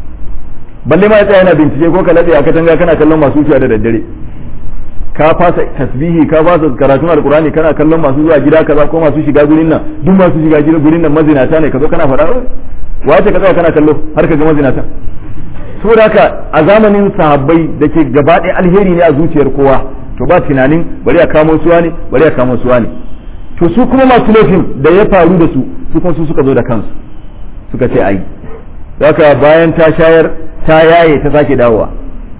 balle ma ya tsaya yana bincike ko ka lade a katanga kana kallon masu wucewa da daddare ka fasa tasbihi ka fasa karatun alkurani kana kallon masu zuwa gida kaza ko masu shiga gurin nan duk masu shiga gurin nan mazinata ne ka zo kana faɗa wace ka tsaya kana kallo har ka ga mazinata saboda haka a zamanin sahabbai da ke gaba ɗaya alheri ne a zuciyar kowa to ba tunanin bari a kamo suwa ne bari a kamo suwa ne to su kuma masu laifin da ya faru da su su kuma su suka zo da kansu suka ce ai haka bayan ta shayar ta yaye ta sake dawowa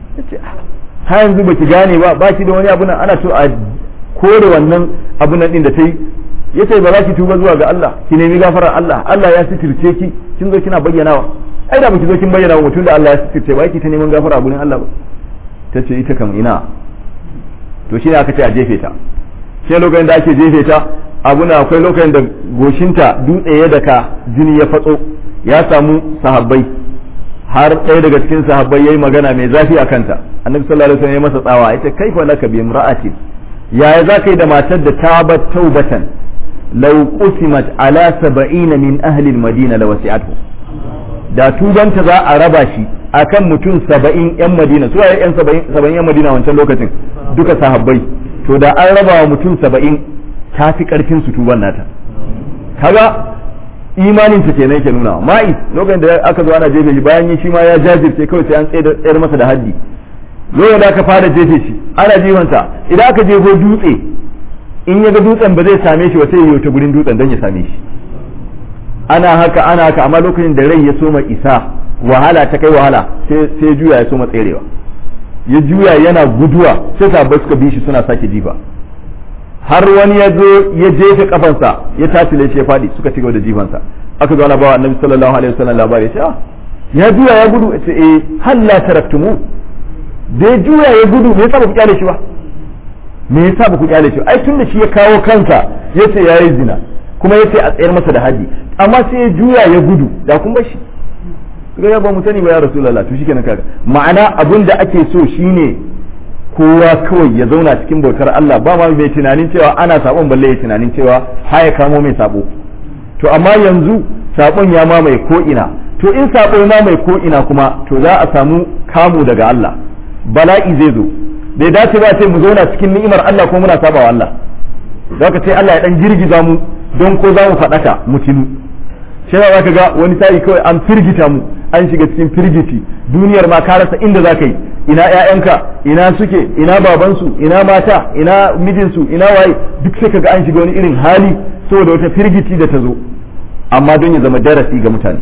ha yanzu baki gane ba baki da wani abu nan ana so a kore wannan abu nan din da ta yi yace ba za ki tuba zuwa ga Allah ki nemi gafarar Allah Allah ya sitirce ki kin zo kina bayyanawa ai da baki zo kin bayyana wa mutum da Allah ya sitirce ba ki ta neman gafara a gurin Allah ba tace ita kam ina to shine aka ce a jefe ta sai lokacin da ake jefe ta abuna akwai lokacin da goshinta dutse ya daka jini ya fatso ya samu sahabbai har ɗaya daga cikin sahabbai yayi magana mai zafi a kanta annabi sallallahu alaihi wasallam ya masa tsawa yace kaifa laka bi imra'atin yaya za ka yi da matar da ta bar taubatan law qusimat ala saba'ina min ahli al-madina la wasi'atuhu da tubanta za a raba shi akan mutum saba'in yan madina su waye yan saba'in yan madina wancan lokacin duka sahabbai to da an raba wa mutum saba'in ta fi karfin su tuban nata kaga imanin ta kenan ke nuna ma'i lokacin da aka zo ana jefe shi bayan shi ma ya jajirce kawai sai an tsayar masa da haddi lokacin da aka fara jefe shi ana jifansa idan aka jefo dutse in ya ga dutsen ba zai same shi ba sai ya yi ta gurin dutsen don ya same shi ana haka ana haka amma lokacin da rai ya soma isa wahala ta kai wahala sai juya ya soma tserewa ya juya yana guduwa sai sabbai suka bi shi suna sake jifa har wani ya zo ya jefe kafansa ya tatile shi ya fadi suka ci gaba da jifansa aka zo ana bawa annabi sallallahu alaihi wasallam labari ya ce ah ya juya ya gudu ya ce eh hal la taraktumu da ya juya ya gudu me yasa ba ku kyale shi ba me yasa ba ku kyale shi ai tunda shi ya kawo kansa yace yayi zina kuma yace a tsayar masa da haji amma sai ya juya ya gudu da kun bar shi ga ya ba mu sani ba ya rasulullah to shikenan kaga ma'ana abin da ake so shine kowa kawai ya zauna cikin bautar Allah ba ma mai tunanin cewa ana sabon balle ya tunanin cewa haya kamo mai sabo to amma yanzu sabon ya mamaye ko ina to in sabo ya mamaye ko ina kuma to za a samu kamu daga Allah bala'i zai zo bai dace ba sai mu zauna cikin ni'imar Allah ko muna sabawa Allah zaka sai Allah ya dan girgiza mu don ko za mu faɗaka mu tinu sai za ka ga wani sa'i kawai an firgita mu an shiga cikin firgiti duniyar ma ka rasa inda za ka yi ina ƴaƴanka ina suke ina babansu ina mata ina mijinsu ina waye duk sai kaga an shiga wani irin hali saboda wata firgiti da ta zo amma don ya zama darasi ga mutane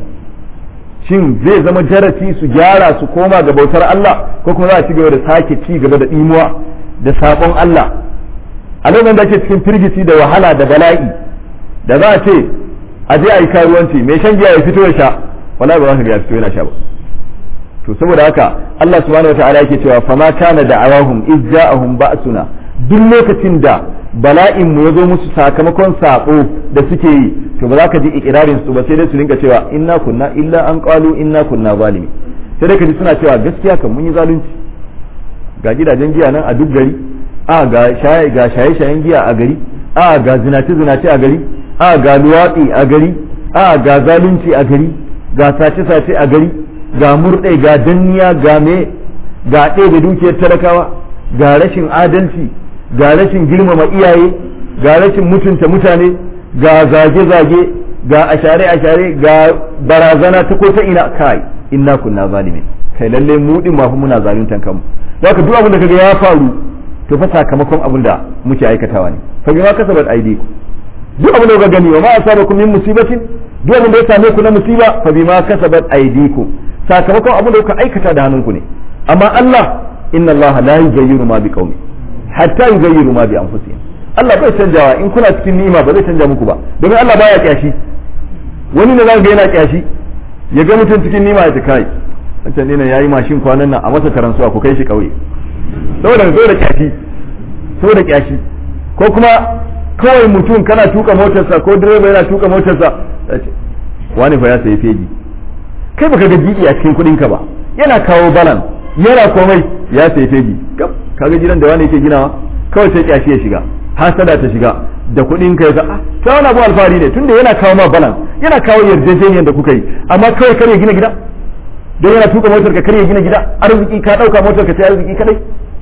shin zai zama darasi su gyara su koma ga bautar Allah ko kuma za a ci gaba da sake ci gaba da ɗimuwa da sabon Allah a lokacin da ake cikin firgiti da wahala da bala'i da za a ce a je a yi karuwanci mai shan giya ya fito ya sha wala ba za ka ga ya fito yana sha ba to saboda haka Allah subhanahu wataala yake cewa fama kana da'awahum iz ja'ahum ba'suna duk lokacin da bala'in mu yazo musu sakamakon sabo da suke yi to ba za ka ji ikirarin su ba sai dai su rinka cewa inna kunna illa an qalu inna kunna zalimi sai dai ka ji suna cewa gaskiya kan mun yi zalunci ga gidajen giya nan a duk gari a ga shaye ga shaye shayen giya a gari a ga zinace zinace a gari a ga luwaɗi a gari a ga zalunci a gari ga sace sace a gari ga murɗe ga danniya ga me ga ɗebe dukiyar talakawa ga rashin adalci ga rashin girmama iyaye ga rashin mutunta mutane ga zage-zage ga ashare-ashare ga barazana ta ko ta ina kai inna kunna zalimin kai lalle mu din ma muna zaluntan kanmu haka duk abin da kaga ya faru to fa sakamakon abin da muke aikatawa ne fa bima kasabat aidiku duk abin da kuka gani wa ma asabakum min musibatin duk abin da ya same ku na musiba fa bima kasabat aidiku sakamakon abin da kuka aikata da hannunku ne amma Allah inna Allah la yughayyiru ma bi qaumi hatta yughayyiru ma bi anfusihim Allah bai canjawa in kuna cikin ni'ima ba zai canja muku ba domin Allah baya kyashi wani ne zaka ga yana kyashi ya ga mutum cikin ni'ima ya kai wancan ne yayi mashin kwanan nan a masa taransuwa ku kai shi kauye saboda saboda kyashi saboda kyashi ko kuma kawai mutum kana tuka motarsa ko direba yana tuka motarsa wani fa ya sayi feji kai baka ga gidi a cikin kudin ka ba yana kawo balan yana komai ya sayi feji kaga gidan da wani yake ginawa kawai sai kyashi ya shiga hasada ta shiga da kudin ka ga ah ta wani abu alfahari ne tunda yana kawo ma balan yana kawo yarjejeniyar da kuka yi amma kawai kare gina gida don yana tuka motar ka kare gina gida arziki ka dauka motar ka sai arziki kadai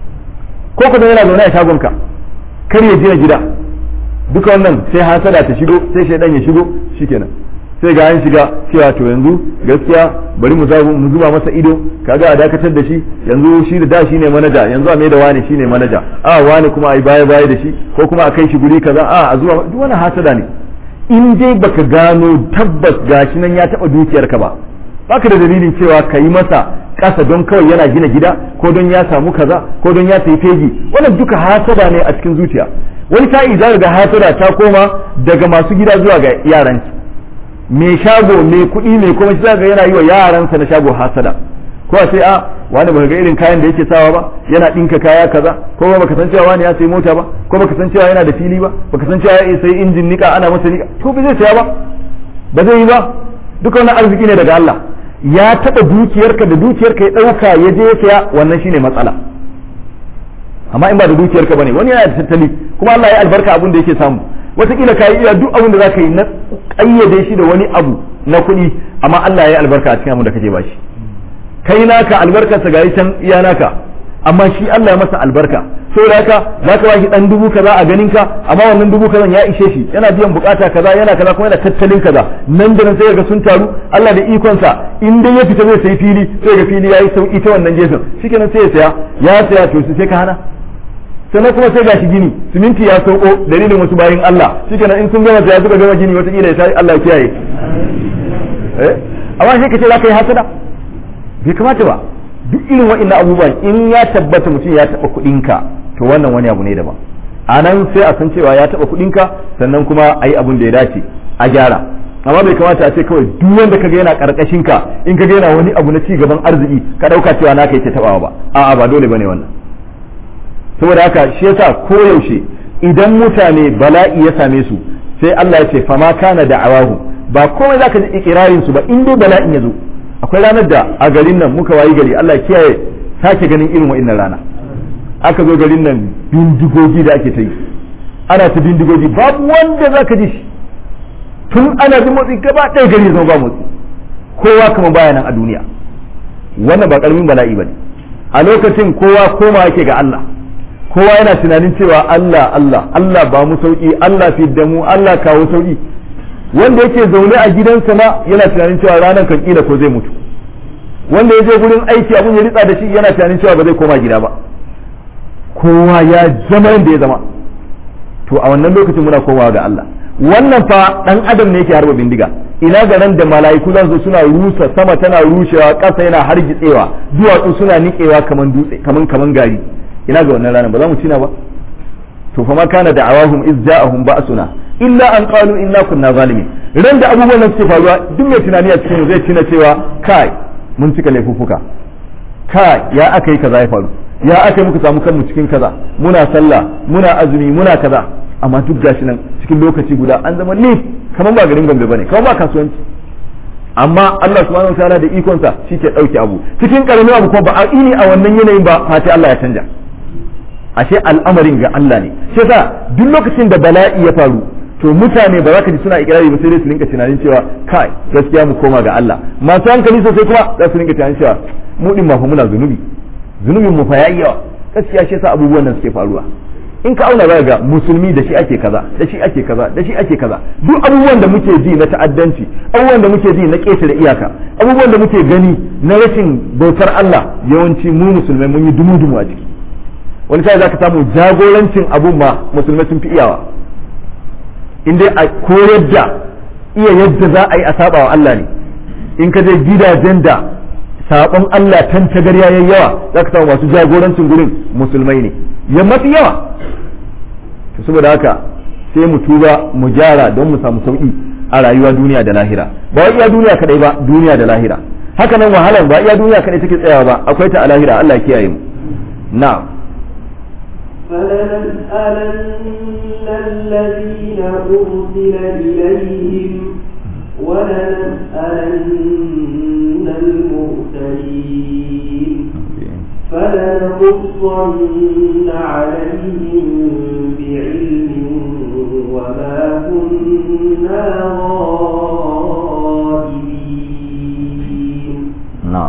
ko kuma yana zaune a shagon ka kare gina gida duka wannan sai hasada ta shigo sai shaidan ya shigo shikenan sai ga an shiga cewa to yanzu gaskiya bari mu mu zuba masa ido kaga a dakatar da shi yanzu shi da da shi ne manaja yanzu a mai da wani shine manaja a wani kuma ai baya baya da shi ko kuma a kai shi guri kaza a a zuwa duk wannan hasada ne in dai baka gano tabbas gashi nan ya taba dukiyar ka ba baka da dalilin cewa ka yi masa kasa don kawai yana gina gida ko don ya samu kaza ko don ya sayi fegi wannan duka hasada ne a cikin zuciya wani ta'i za ga hasada ta koma daga masu gida zuwa ga yaranki mai shago mai kuɗi mai kuma shi ga yana yi wa yaransa na shago hasada ko sai a wani baka ga irin kayan da yake sawa ba yana ɗinka kaya kaza ko ba baka san cewa wani ya sayi mota ba ko baka san cewa yana da fili ba baka san cewa ya sayi injin nika ana masa nika to ba zai saya ba ba zai yi ba duka wannan arziki ne daga Allah ya taɓa dukiyarka da dukiyarka ya ɗauka ya je ya saya wannan shine matsala amma in ba da dukiyarka bane wani yana da tattali kuma Allah ya albarka abin da yake samu wataƙila ka yi iya duk abin da za ka yi na ƙayyade shi da wani abu na kuɗi amma Allah ya yi albarka a cikin abin da kake bashi kai naka albarkarsa ga can iya naka amma shi Allah ya masa albarka saboda haka zaka bashi dan dubu kaza a ganin ka amma wannan dubu kaza ya ishe shi yana biyan bukata kaza yana kaza kuma yana tattalin kaza nan da nan sai ga sun taru Allah da ikon sa in dai ya fita zai sai fili sai ga fili yayi sauki ta wannan gefen shikenan sai ya saya ya saya to sai ka hana sannan kuma sai gashi gini siminti ya sauko dalilin wasu bayin Allah shikenan in sun gama saya suka gama gini wata kila ya sai Allah ya kiyaye eh amma sai ka ce za ka yi hasada bai kamata ba duk irin wa'annan abubuwan in ya tabbata mutum ya taɓa kuɗinka to wannan wani abu ne daban a nan sai a san cewa ya taɓa kuɗinka sannan kuma a yi abin da ya dace a gyara amma bai kamata a ce kawai duk wanda kaga yana karkashin ka in kaga yana wani abu na ci gaban arziki ka ɗauka cewa naka yake taɓawa ba a'a ba dole bane wannan saboda haka shi yasa koyaushe idan mutane bala'i ya same su sai Allah ya ce fama kana da'awahu ba komai zaka ji ikirarin su ba in dai bala'in ya zo akwai ranar da a garin nan muka wayi gari Allah kiyaye sake ganin irin wa'innan rana aka zo garin nan bindigogi da ake ta yi ana ta bindigogi babu wanda zaka ji shi tun ana jin motsi gaba ɗaya gari zama ba motsi kowa kuma baya nan a duniya wannan ba karamin bala'i bane a lokacin kowa koma yake ga Allah kowa yana tunanin cewa Allah Allah Allah ba mu sauki Allah fi da mu Allah kawo sauki wanda yake zaune a gidansa ma yana tunanin cewa ranar kan kila ko zai mutu wanda ya je gurin aiki abun ya ritsa da shi yana tunanin cewa ba zai koma gida ba kowa ya zama yadda ya zama to a wannan lokacin muna komawa ga Allah wannan fa dan adam ne yake harba bindiga ina ga nan da mala'iku zan zo suna rusa sama tana rushewa ƙasa yana hargitsewa duwatsu suna niƙewa kaman dutse kaman kaman gari ina ga wannan ranar ba za mu cina ba to fa ma kana da'awahum iz ja'ahum ba'suna illa an qalu inna kunna zalimin ran da abubuwan nan suke faruwa duk mai tunani a cikin zai tuna cewa kai mun cika laifuffuka kai ya aka yi kaza ya faru ya aka yi muka samu kanmu cikin kaza muna sallah muna azumi muna kaza amma duk gashi nan cikin lokaci guda an zama lif kamar ba garin gombe bane kamar ba kasuwanci amma Allah subhanahu wa ta'ala da ikon sa shike dauke abu cikin karamin abu ko ba a ini a wannan yanayin ba fati Allah ya canja ashe al'amarin ga Allah ne shi yasa duk lokacin da bala'i ya faru to mutane ba za ka ji suna ikirari ba sai dai su rinka tunanin cewa kai gaskiya mu koma ga Allah masu hankali sosai kuma za su rinka tunanin cewa mu din ma fa muna zunubi zunubin mu fa yayi yawa gaskiya shi yasa abubuwan nan suke faruwa in ka auna za ga musulmi da shi ake kaza da shi ake kaza da shi ake kaza duk abubuwan da muke ji na ta'addanci abubuwan da muke ji na ƙetare iyaka abubuwan da muke gani na rashin bautar Allah yawanci mu musulmai mun yi dumu-dumu a ciki wani sai za ka samu jagorancin abun ma musulmai sun fi iyawa in dai a koyar da iya yadda za a yi a saba wa Allah ne in ka je gidajen da sabon Allah tan tagarya yayi yawa za ka samu masu jagorancin gurin musulmai ne ya mafi yawa to saboda haka sai mu tuba mu gyara don mu samu sauki a rayuwa duniya da lahira ba wai iya duniya kadai ba duniya da lahira haka nan wahalar ba iya duniya kadai take tsayawa ba akwai ta a lahira Allah ya kiyaye mu na'am فلنسألن الذين أرسل إليهم ولنسألن المرسلين فلنقصن عليهم بعلم وما كنا غائبين na'am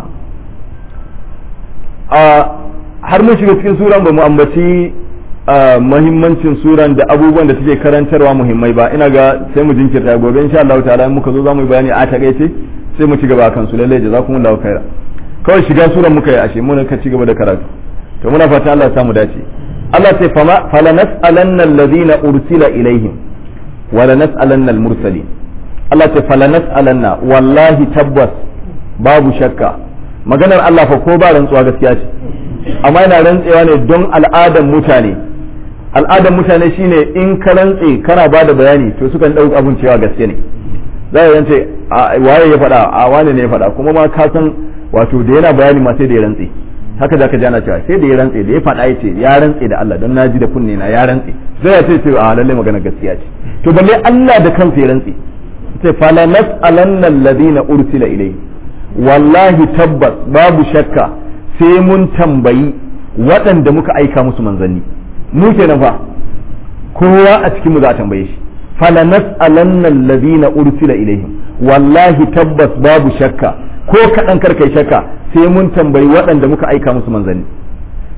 a har mun shiga cikin suran ba mu ambaci muhimmancin suran da abubuwan da suke karantarwa muhimmai ba ina ga sai mu jinkirta gobe insha Allah ta'ala in muka zo za mu yi bayani a takaice sai mu ci gaba kan su lalle jazakumullahu khaira kawai shiga suran muka yi ashe mun ka ci gaba da karatu to muna fata Allah ya samu dace Allah sai fama fala nas'alanna alladhina ursila ilaihim wa la nas'alanna al-mursalin Allah sai fala nas'alanna wallahi tabbas babu shakka maganar Allah fa ko ba rantsuwa gaskiya ce amma yana rantsewa ne don al'adan mutane al'adan mutane shine in ka rantse kana ba da bayani to sukan ɗauki abun cewa gaske ne za ka rantse waye ya faɗa a wane ne ya faɗa kuma ma ka san wato da yana bayani ma sai da ya rantse haka za ka jana cewa sai da ya rantse da ya faɗa ya ce ya rantse da Allah don na ji da kunne na ya rantse sai ya ce ce a lalle magana gaskiya ce to balle Allah da kansa ya rantse sai fala nas'alanna alladhina ursila ilayhi wallahi tabbas babu shakka sai mun tambayi waɗanda muka aika musu manzanni mu kenan fa kowa a cikin mu za a tambaye shi fala nas'alanna alladhina ursila ilaihim wallahi tabbas babu shakka ko kaɗan karkai shakka sai mun tambayi waɗanda muka aika musu manzanni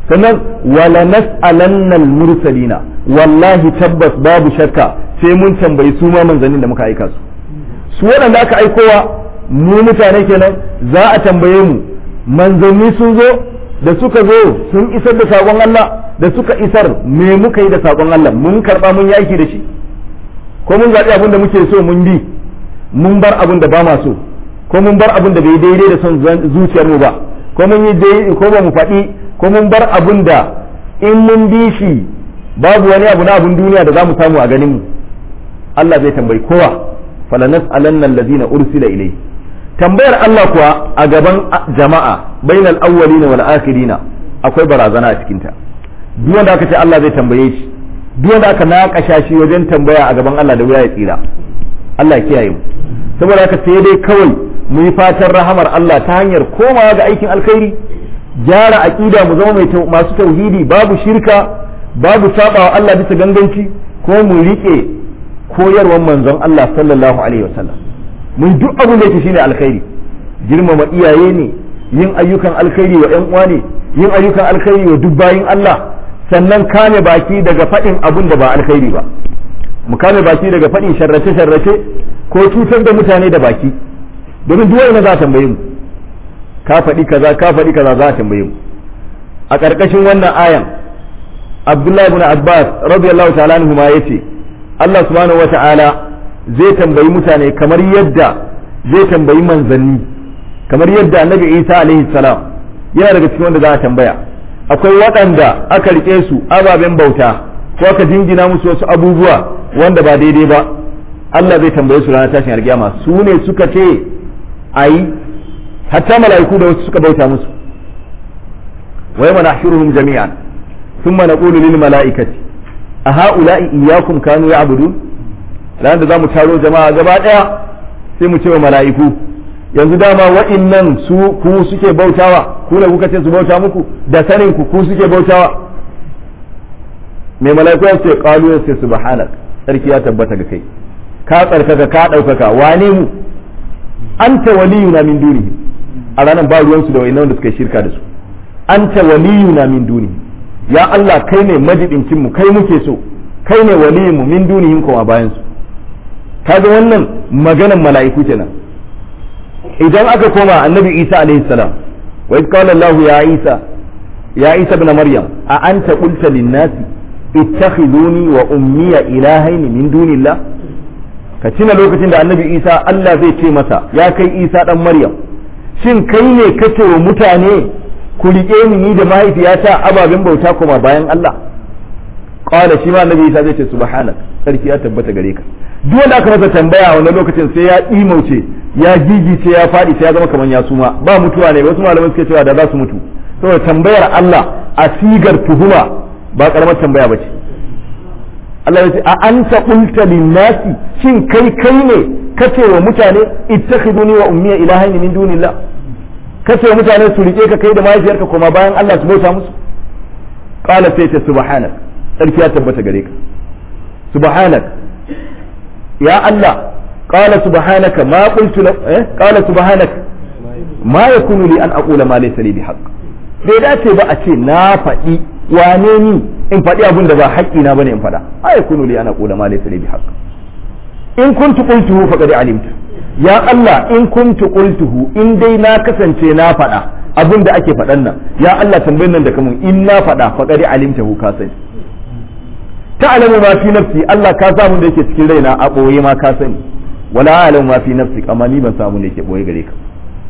sannan wala nas'alanna al-mursalina wallahi tabbas babu shakka sai mun tambayi su ma manzannin da muka aika su su waɗanda aka aikowa mu mutane kenan za a tambaye mu manzanni sun zo da suka zo sun isar da sakon Allah da suka isar me muka yi da sakon Allah mun karba mun yi aiki da shi ko mun zaɓi abin da muke so mun bi mun bar abin da ba ma so ko mun bar abin da bai daidai da son zuciyar mu ba ko mun yi dai ko ba mu faɗi ko mun bar abin da in mun bi shi babu wani abu na abin duniya da za mu samu a ganin mu Allah zai tambayi kowa falanas alanna allazina ursila ilayhi tambayar Allah kuwa a gaban jama'a bainal awwalina wal akhirina akwai barazana a cikin ta duk wanda aka ce Allah zai tambaye shi duk wanda aka naƙasha shi wajen tambaya a gaban Allah da wuya ya tsira Allah ya kiyaye mu saboda haka sai dai kawai mu yi fatan rahamar Allah ta hanyar komawa ga aikin alkhairi gyara aqida mu zama mai masu tauhidi babu shirka babu sabawa Allah bisa ganganci ko mu rike koyarwar manzon Allah sallallahu alaihi wasallam mun duk abin da yake shine alkhairi girmama iyaye ne yin ayyukan alkhairi wa ƴan uwa ne yin ayyukan alkhairi wa duk bayin Allah sannan kame baki daga faɗin abin da ba alkhairi ba mu kame baki daga faɗin sharrace sharrace ko cutar da mutane da baki domin duk wanda za a tambaye mu ka faɗi kaza ka faɗi kaza za a tambaye mu a ƙarƙashin wannan ayan Abdullahi ibn Abbas radiyallahu ta'ala anhu ma yace Allah subhanahu wata'ala zai tambayi mutane kamar yadda zai tambayi manzanni kamar yadda annabi Isa alaihi salam yana daga cikin wanda za a tambaya akwai waɗanda aka rike su ababen bauta ko aka jingina musu wasu abubuwa wanda ba daidai ba Allah zai tambaye su ranar tashin alkiyama su ne suka ce ayi hatta mala'iku da wasu suka bauta musu wa yawma nahshuruhum jami'an thumma naqulu lil mala'ikati a ha'ula'i iyyakum kanu ya'budun ranar da zamu taro jama'a gaba daya sai mu ce wa mala'iku yanzu dama wa'innan su ku suke bautawa ku ne kuka ce su bauta muku da sanin ku ku suke bautawa mai mala'iku ya ce qalu ya ce subhanak sarki ya tabbata ga kai ka tsarkaka ka daukaka wane mu anta waliyuna min dunihi a ranar ba ruwan su da wa'innan da suka shirka da su anta waliyuna min dunihi ya Allah kai ne majibincin mu kai muke so kai ne waliyin mu min dunihim kuma bayan su kaga wannan maganan mala'iku kenan idan aka koma annabi isa alaihi salam wa idh qala allah ya isa ya isa ibn maryam a anta qulta lin nasi ittakhiduni wa ummiya ilahayn min dunillah ka tuna lokacin da annabi isa allah zai ce masa ya kai isa dan maryam shin kai ne kace wa mutane ku rike ni ni da mahaifiyata ababen bauta kuma bayan allah qala shi ma annabi isa zai ce subhanak sarki ya tabbata gare ka duk wanda aka masa tambaya a wannan lokacin sai ya imauce ya gigice ya faɗi sai ya zama kamar ya suma ba mutuwa ne wasu malaman suke cewa da za su mutu saboda tambayar Allah a sigar tuhuma ba karamar tambaya ba ce Allah ya ce a anta qulta linnasi shin kai kai ne kace wa mutane ittakhiduni wa ummiya ilahayn min dunillah kace wa mutane su rike ka kai da mahaifiyarka kuma bayan Allah su bauta musu qala sai ta subhanak sarki ya tabbata gare ka subhanak ya Allah قال سبحانك ما قلت له إيه؟ قال سبحانك ما يكون لي أن أقول ما ليس لي بحق bai dace ba a ce na faɗi wane ni in faɗi abin da ba haƙƙi na bane in faɗa a ya kunu li ana qula ma laysa li bihaq in kuntu qultuhu faqad alimtu ya Allah in kuntu qultuhu in dai na kasance na faɗa abin da ake faɗan nan ya Allah tambayin nan da kamun in na faɗa faqad alimtahu ka sani ta'lamu ma fi nafsi Allah ka samu da yake cikin raina a ɓoye ma ka sani wala alam ma fi nafsik amma ni ban samu ne ke boye gare ka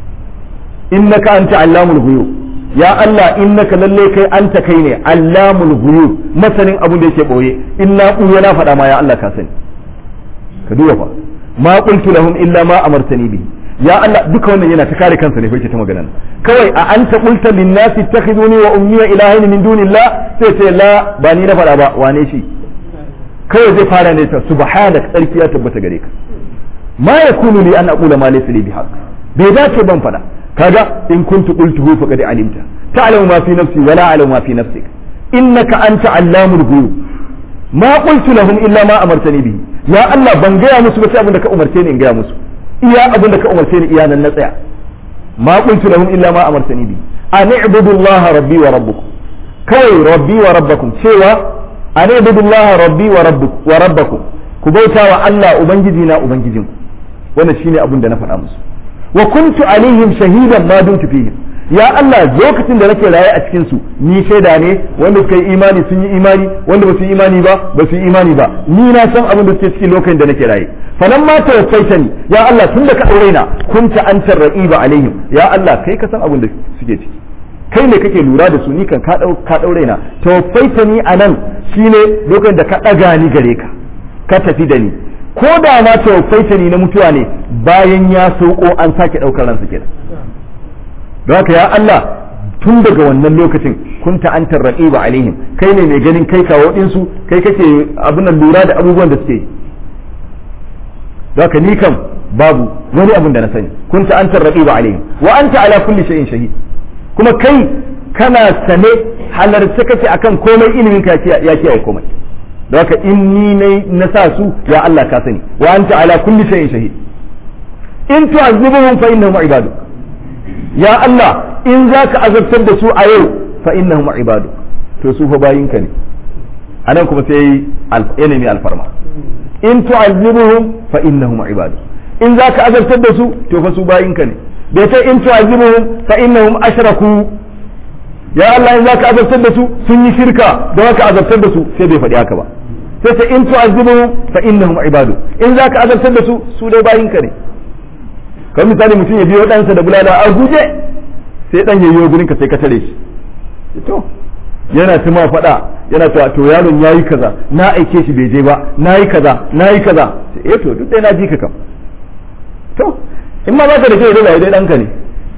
innaka anta allamul ghuyub ya Allah innaka lalle kai anta kai ne allamul ghuyub masanin abun da yake boye inna buya na faɗa ma ya Allah ka sani ka duba fa ma qultu lahum illa ma amartani bihi ya Allah duka wannan yana ta kare kansa ne fa ta magana kawai a anta qulta lin nasi ittakhiduni wa ummiya ilahin min dunillah sai ce la ba ni na faɗa ba wane shi kawai zai fara ne ta subhanak tsarki ya tabbata gare ka ma yakunu li an aqula ma laysa li bihaq bai dace ban fada kaga in kuntu qultuhu faqad alimta ta'lamu ma fi nafsi wa la a'lamu ma fi nafsik innaka anta allamul ghuyub ma qultu lahum illa ma amartani bihi ya Allah ban gaya musu ba sai abin da ka umarce ni in gaya musu iya abin da ka umarce ni iya nan na tsaya ma qultu lahum illa ma amartani bihi an i'budu Allah rabbi wa rabbukum kawai rabbi wa rabbakum cewa an ibudullaha rabbi wa wa rabbakum ku bauta wa Allah ubangiji na ubangijinku wannan shine abin da na faɗa musu wa kuntu alaihim shahidan ma dumtu fihim ya Allah lokacin da nake raye a cikin su ni shaida ne wanda suka yi imani sun yi imani wanda ba su yi imani ba ba su yi imani ba ni na san abin da suke cikin lokacin da nake raye falan ma tawaffaitani ya Allah tun da ka aure na kunta antar ra'iba alaihim ya Allah kai ka san abin da suke ciki kai ne kake lura da su ni kan ka ka daure na tawaffaitani anan shine lokacin da ka daga ni gare ka ka tafi da ni ko da ma tawaffaitani na mutuwa ne bayan ya sauko an sake daukar ransa kenan don haka ya Allah tun daga wannan lokacin kunta antar raqiba alaihim kai ne mai ganin kai kawo ɗinsu kai kake abin nan lura da abubuwan da suke yi don haka ni kam babu wani abin da na sani kunta antar raqiba alaihim wa anta ala kulli shay'in shahid kuma kai kana sane halarce kake akan komai ilimin ka ya kiyaye komai don haka in ni na sa su ya Allah ka sani wa anta ala kulli shay'in shahid in tu'azzibuhum fa innahum ibaduk ya Allah in za ka azabtar da su a yau fa innahum ibadu to su fa bayinka ne anan kuma sai ilimi alfarma in tu'azzibuhum fa innahum ibadu in za ka azabtar da su to fa su bayinka ne bai ce in tu'azzibuhum fa innahum ashraku ya Allah in za ka azabtar da su sun yi shirka da haka azabtar da su sai bai faɗi haka ba sai ce in tu'azzibuhum fa innahum ibadu in za ka azabtar da su su dai bayinka ne kan misali mutum ya biyo ɗansa da bulala a guje sai ɗan ya yi gurin ka sai ka tare shi to yana ta ma faɗa yana ta to yaron ya yi kaza na aike shi bai je ba na yi kaza na yi kaza eh to duk ɗaya na ji ka kam to in ma baka da ke da dai ɗanka ne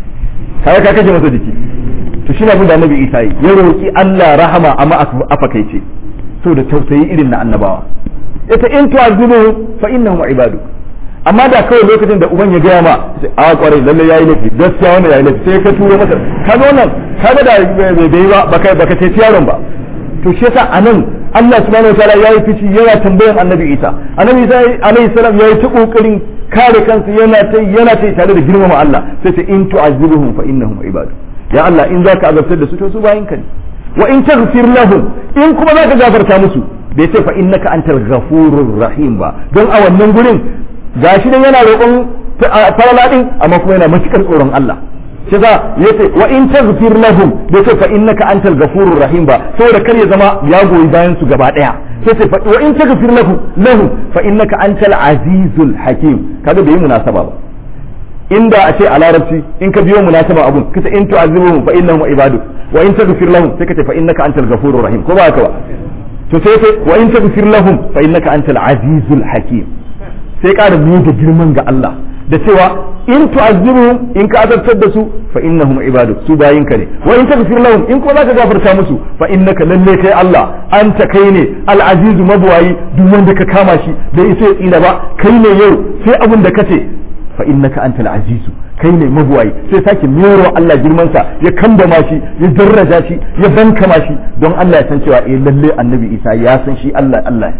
kai ka kashe masa jiki to shi na abin da annabi isa yi ya roki Allah rahama amma a fakaice to da tausayi irin na annabawa ita in tu'azibuhu fa innahum ibaduk amma da kawai lokacin da uban ya gaya ma a kwarai lalle yayi laifi gaskiya wannan yayi laifi sai ka turo masa kaga wannan kaga da bai bai ba baka baka ce yaron ba to shi yasa anan Allah subhanahu wataala yayi fici yana tambayan Annabi Isa Annabi Isa alaihi salam yayi ta kokarin kare kansa yana ta yana ta tare da girmama Allah sai ta in tu'azibuhum fa innahum ibadu ya Allah in zaka azabtar da su to su bayin ka ne wa in taghfir lahum in kuma zaka gafarta musu bai ce fa innaka antal ghafurur rahim ba don a wannan gurin gashi dan yana roƙon farala din amma kuma yana matukar tsoron Allah shi za yace wa in taghfir lahum bai ce fa innaka antal ghafurur rahim ba saboda kar ya zama ya goyi bayan su gaba daya sai ce wa in taghfir lahum lahum fa innaka antal azizul hakim kaga bai munasaba ba inda a ce a larabci in ka biyo munasaba abun kace in tu'azibuhum fa innahum ibaduk wa in taghfir lahum sai kace fa innaka antal ghafurur rahim ko ba haka ba to sai ce wa in taghfir lahum fa innaka antal azizul hakim sai ƙara biyu da girman ga Allah da cewa in tu'azzibuhum in ka azabtar da su fa innahum ibadu su bayinka ne wa in taghfir lahum in kuma zaka gafarta musu fa innaka lalle kai Allah anta kai ne al-azizu mabwayi duk wanda ka kama shi bai isa ya tsira ba kai ne yau sai abun da kace fa innaka antal azizu kai ne mabwayi sai sake mero Allah girman sa ya kambama shi ya daraja shi ya bankama shi don Allah ya san cewa eh lalle annabi Isa ya san shi Allah Allah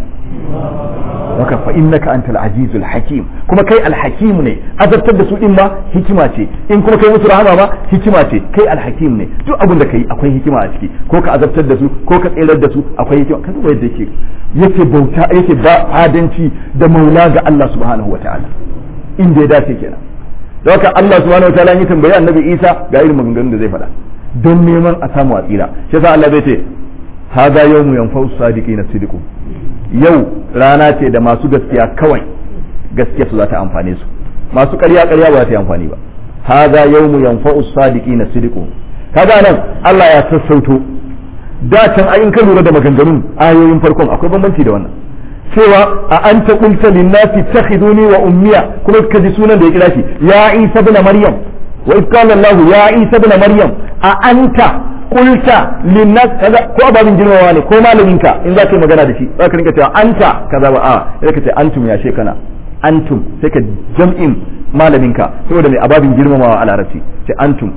haka fa innaka antal azizul hakim kuma kai alhakim ne azabtar da su din ma hikima ce in kuma kai musu rahama ma hikima ce kai alhakim ne duk abin da kai akwai hikima a ciki ko ka azabtar da su ko ka tsirar da su akwai hikima ka duba yadda yake yake bauta yake ba adanci da maula ga Allah subhanahu wataala inda ya dace kenan da haka Allah subhanahu wataala ya tambayi annabi Isa ga irin maganganun da zai faɗa don neman a samu a tsira shi yasa Allah zai ce hada yawmu yanfa'u sadiqina sidqu yau rana ce da masu gaskiya kawai gaskiya su za ta amfane su masu ƙarya ƙarya ba za ta yi amfani ba hadha yawmu yanfa'u sadiqina sidqu kaga nan Allah ya sassauto da can ayin ka lura da maganganun ayoyin farkon akwai bambanci da wannan cewa a anta qulta lin-nasi takhiduni wa ummiya kuma ka ji sunan da ya kira shi ya Isa ibn Maryam wa idh qala Allah ya Isa ibn Maryam a anta kulta linnas kaza ko ababin girmamawa ne ko malaminka in za ka yi magana da shi za ka rinka cewa anta kaza ba a sai ka ce antum ya shekana antum sai ka jam'in malaminka saboda mai ababin girmamawa a larabci ce antum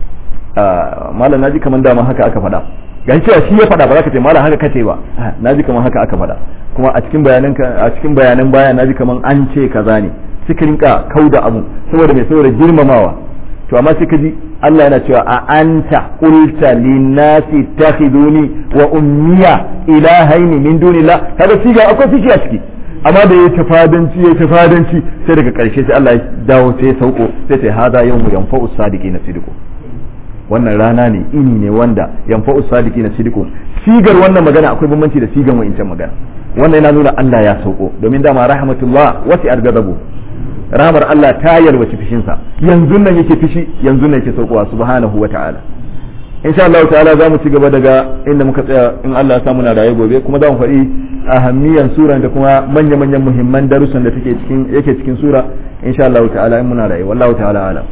malam naji kaman dama haka aka faɗa ga cewa shi ya faɗa ba za ka ce malam haka kace ba naji kaman haka aka faɗa kuma a cikin bayanan a cikin bayanan baya naji kaman an ce kaza ne suka rinka kauda abu saboda mai saboda girmamawa to amma sai kaji Allah yana cewa a anta qulta linnasi takhiduni wa ummiya ilahaini min dunillah kaga siga akwai fishi a ciki amma da yayi tafadanci yayi tafadanci sai daga karshe sai Allah ya dawo sai ya sauko sai sai hada yawmu yanfa'u sadiqina sidqu wannan rana ne ini ne wanda yanfa'u sadiqina sidqu sigar wannan magana akwai bambanci da sigan wa'incan magana wannan yana nuna Allah ya sauko domin dama rahmatullah wasi argadabu rahmar Allah ta yalwaci fishinsa yanzu nan yake fishi yanzu nan yake saukowa subhanahu wa ta'ala insha Allah ta'ala za mu ci gaba daga inda muka tsaya in Allah ya samu na raye gobe kuma za mu faɗi ahammiyan sura da kuma manya-manyan muhimman darussan da take cikin yake cikin sura insha Allah ta'ala in muna raye wallahu ta'ala alam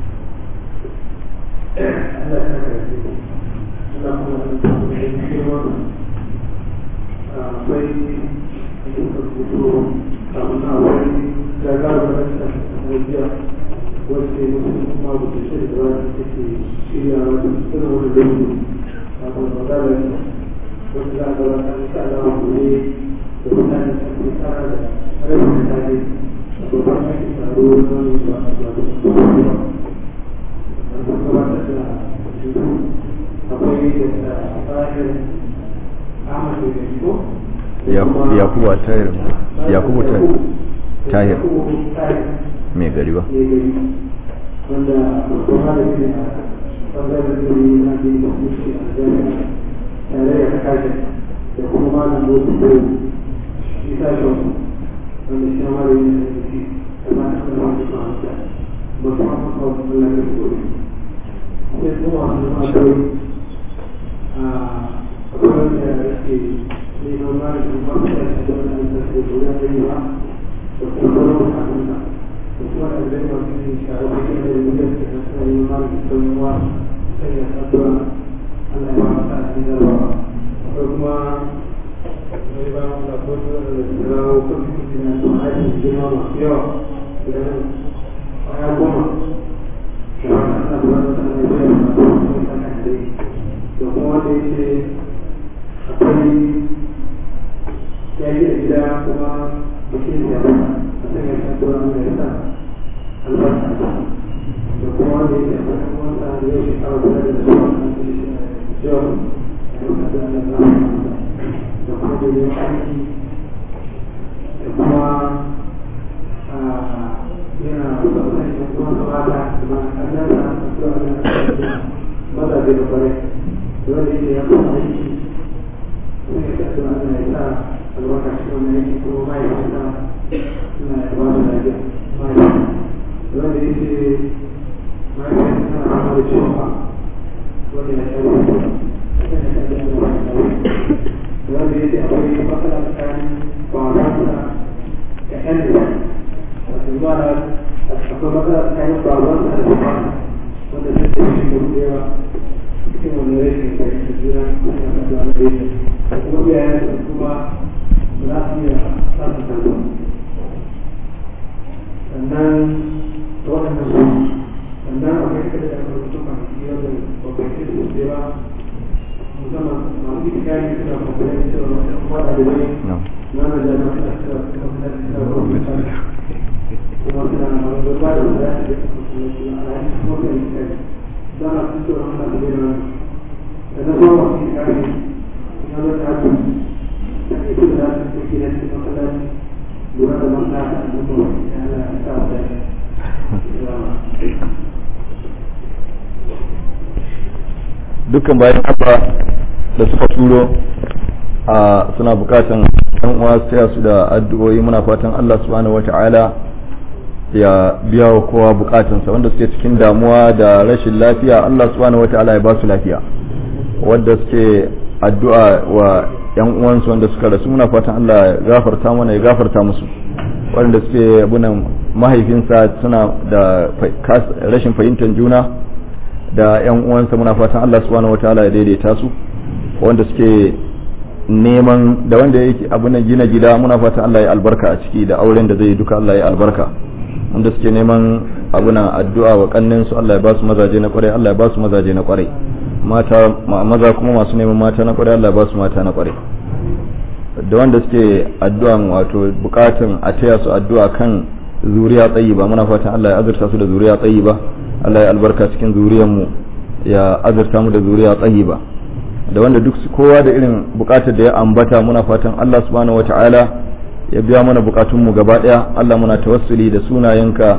wacce mutum kuma ba ta shirya da wani take shirya wata irin wani dangi a kan magana ne wacce za a ga wata insha Allah ku ne da mutane da ke tsara da rashin mutane da babban ake taro na wani ba a ba da kuma ba a kan gabatar da shudu akwai da bayan Ahmad da Gaibo yakubu tahir yakubu tahir mai gari ba wanda kuma da ke a ɓangaren da yi na da yi da suke a jami'a tare da kashe da kuma malam wasu ko isa shi wanda shi ma da yi na da shi da ma ta kuma wani ma'amta ba su ma kawo Allah da gobe sai kuma wasu ma'amta a kawai da yake neman malamin masu da shi da wani da ke gobe da yi ba da kuma wani ma'amta kuma da zai masu yin shara da kuma da mutum da ta sa yi ma da sauwa sai ya saduwa Allah ya masa a cikin zarwa akwai kuma zai ba mu da kotu da zirawo kan fitin na su haɗin girma masu yawa idan ya koma da wani ana da wani sanar da yawa masu wani sanar da da kuma wanda ya ce akwai ya yi da gida kuma mutum ya ba a sanya saduwa mai yasa albarka da kuma wanda yake a wata wata da yau shekara guda da su wani yau a yau da ana zama da kuma da yau aiki da kuma yana kusa da yan kuma su mata da ma kannan da su wani maza da kwarai da wanda yake ya kuma aiki sun yi sa da ana yi sa albarka shi wani aiki kuma ma'aikata suna da ba su lafiya ma'aikata wanda ya ce mahaifiyar tana fama da ciwon ba wanda ya shawo wanda ya ce akwai matsala tsakanin babansa da ƴan da wato zuwa da akwai matsala tsakanin babansa da babansa wanda zai ce shi da rubewa cikin wani rashin fahimta juna suna kasuwa na ɗaya da kuma iyayen su kuma ba za su iya samun kasuwa sannan waɗannan su sannan akwai kada da rubutu kwanaki wanda bakwai sai su ce ba musamman masu ikirari suna kwamfani cewa wasu kuma ɗalibai na na jami'a suna cewa su kuma suna cewa kwamfani kuma suna na wani ba da wanda ya ce da kuma suna a yanzu kuma suna ikirari za a ci cewa suna da gina sannan kuma masu ikirari suna da ta ce da ita da za su ke da cikin masallaci lura da manta da abubuwa ya ala ya sa wa dukkan bayan Allah da suka turo a suna bukatan ɗan uwa taya su da addu'o'i muna fatan Allah subhanahu wata'ala ya biya wa kowa bukatunsa wanda suke cikin damuwa da rashin lafiya Allah subhanahu wata'ala ya ba su lafiya wanda suke addu'a wa yan uwansu wanda suka rasu muna fatan Allah ya gafarta mana ya gafarta musu wanda suke abunan mahaifinsa suna da rashin fahimtar juna da yan uwansa muna fatan Allah subhanahu wataala ya daidaita su wanda suke neman da wanda yake abunan gina gida muna fatan Allah ya albarka a ciki da auren da zai duka Allah ya albarka wanda suke neman abunan addu'a wa kannin su Allah ya ba su mazaje na kwarai Allah ya ba su mazaje na kwarai mata maza kuma masu neman mata na kwarai Allah ya ba su mata na kwarai da wanda suke addu'an wato bukatun a taya su addu'a kan zuriya tsayi ba muna fatan Allah ya azurta su da zuriya tsayi ba Allah ya albarka cikin zuriyarmu ya azurta mu da zuriya tsayiba da wanda duk kowa da irin bukatar da ya ambata muna fatan Allah subhanahu wata'ala ya biya mana bukatunmu gaba daya Allah muna tawassuli da sunayenka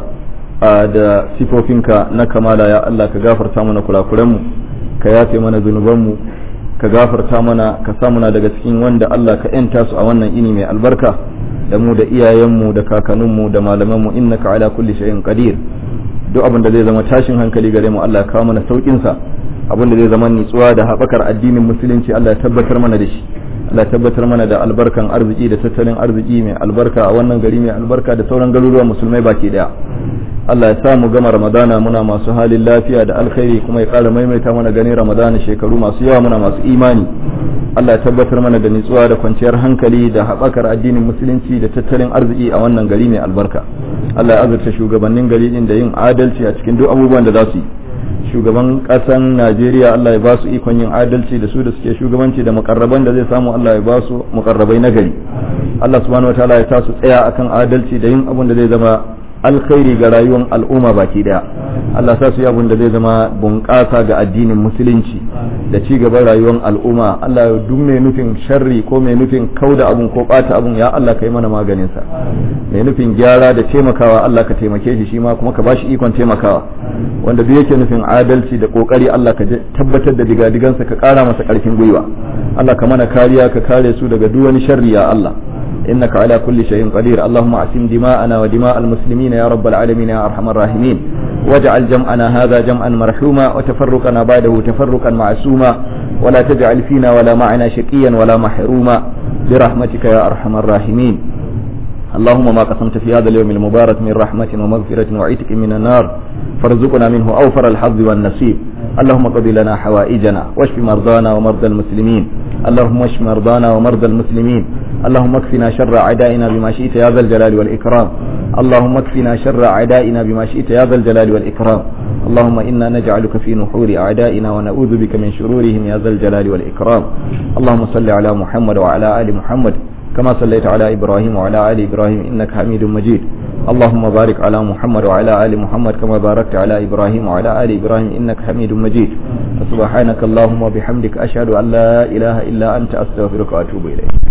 da sifofinka na kamala ya Allah ka gafarta mana kurakuranmu ka yafe mana zunubanmu ka gafarta mana ka sa muna daga cikin wanda Allah ka yanta su a wannan ini mai albarka da mu da iyayenmu da kakanninmu da malamanmu innaka ala kulli shay'in qadir duk abin da zai zama tashin hankali gare mu Allah ya kawo mana saukin sa abin da zai zama nitsuwa da haɓakar addinin musulunci Allah ya tabbatar mana da shi Allah ya tabbatar mana da albarkan arziki da tattalin arziki mai albarka a wannan gari mai albarka da sauran garuruwan musulmai baki daya Allah ya sa mu gama Ramadana muna masu halin lafiya da alkhairi kuma ya ƙara maimaita mana ganin Ramadana shekaru masu yawa muna masu imani Allah ya tabbatar mana da nitsuwa da kwanciyar hankali da haɓakar addinin musulunci da tattalin arziki a wannan gari mai albarka Allah ya azurta shugabannin gari din da yin adalci a cikin duk abubuwan da za su yi shugaban ƙasan Najeriya Allah ya ba su ikon yin adalci da su da suke shugabanci da mukarraban da zai samu Allah ya ba su mukarrabai na gari Allah subhanahu wataala ya ta su tsaya akan adalci da yin abin da zai zama alkhairi ga rayuwar al'umma baki daya Allah sa su yi abin da zai zama bunƙasa ga addinin musulunci da ci gaban rayuwar al'umma Allah ya duk mai nufin sharri ko mai nufin kauda abun ko bata abun ya Allah ka yi mana maganin sa mai nufin gyara da taimakawa Allah ka taimake shi shi ma kuma ka bashi ikon taimakawa wanda duk yake nufin adalci da kokari Allah ka tabbatar da digadigansa ka kara masa karfin gwiwa Allah ka mana kariya ka kare su daga duk wani sharri ya Allah إنك على كل شيء قدير اللهم أعصم دماءنا ودماء المسلمين يا رب العالمين يا أرحم الراحمين واجعل جمعنا هذا جمعا مرحوما وتفرقنا بعده تفرقا معصوما ولا تجعل فينا ولا معنا شقيا ولا محروما برحمتك يا أرحم الراحمين اللهم ما قسمت في هذا اليوم المبارك من رحمة ومغفرة وعتق من النار فارزقنا منه أوفر الحظ والنصيب اللهم قضي لنا حوائجنا واشف مرضانا ومرضى المسلمين اللهم اشف مرضانا ومرضى المسلمين اللهم اكفنا شر أعدائنا بما شئت يا ذا الجلال والإكرام اللهم اكفنا شر أعدائنا بما شئت يا ذا الجلال والإكرام اللهم إنا نجعلك في نحور أعدائنا ونعوذ بك من شرورهم يا ذا الجلال والإكرام اللهم صل على محمد وعلى آل محمد كما صليت على إبراهيم وعلى آل إبراهيم إنك حميد مجيد اللهم بارك على محمد وعلى آل محمد كما باركت على إبراهيم وعلى آل إبراهيم إنك حميد مجيد سبحانك اللهم وبحمدك أشهد أن لا إله إلا أنت أستغفرك وأتوب إليك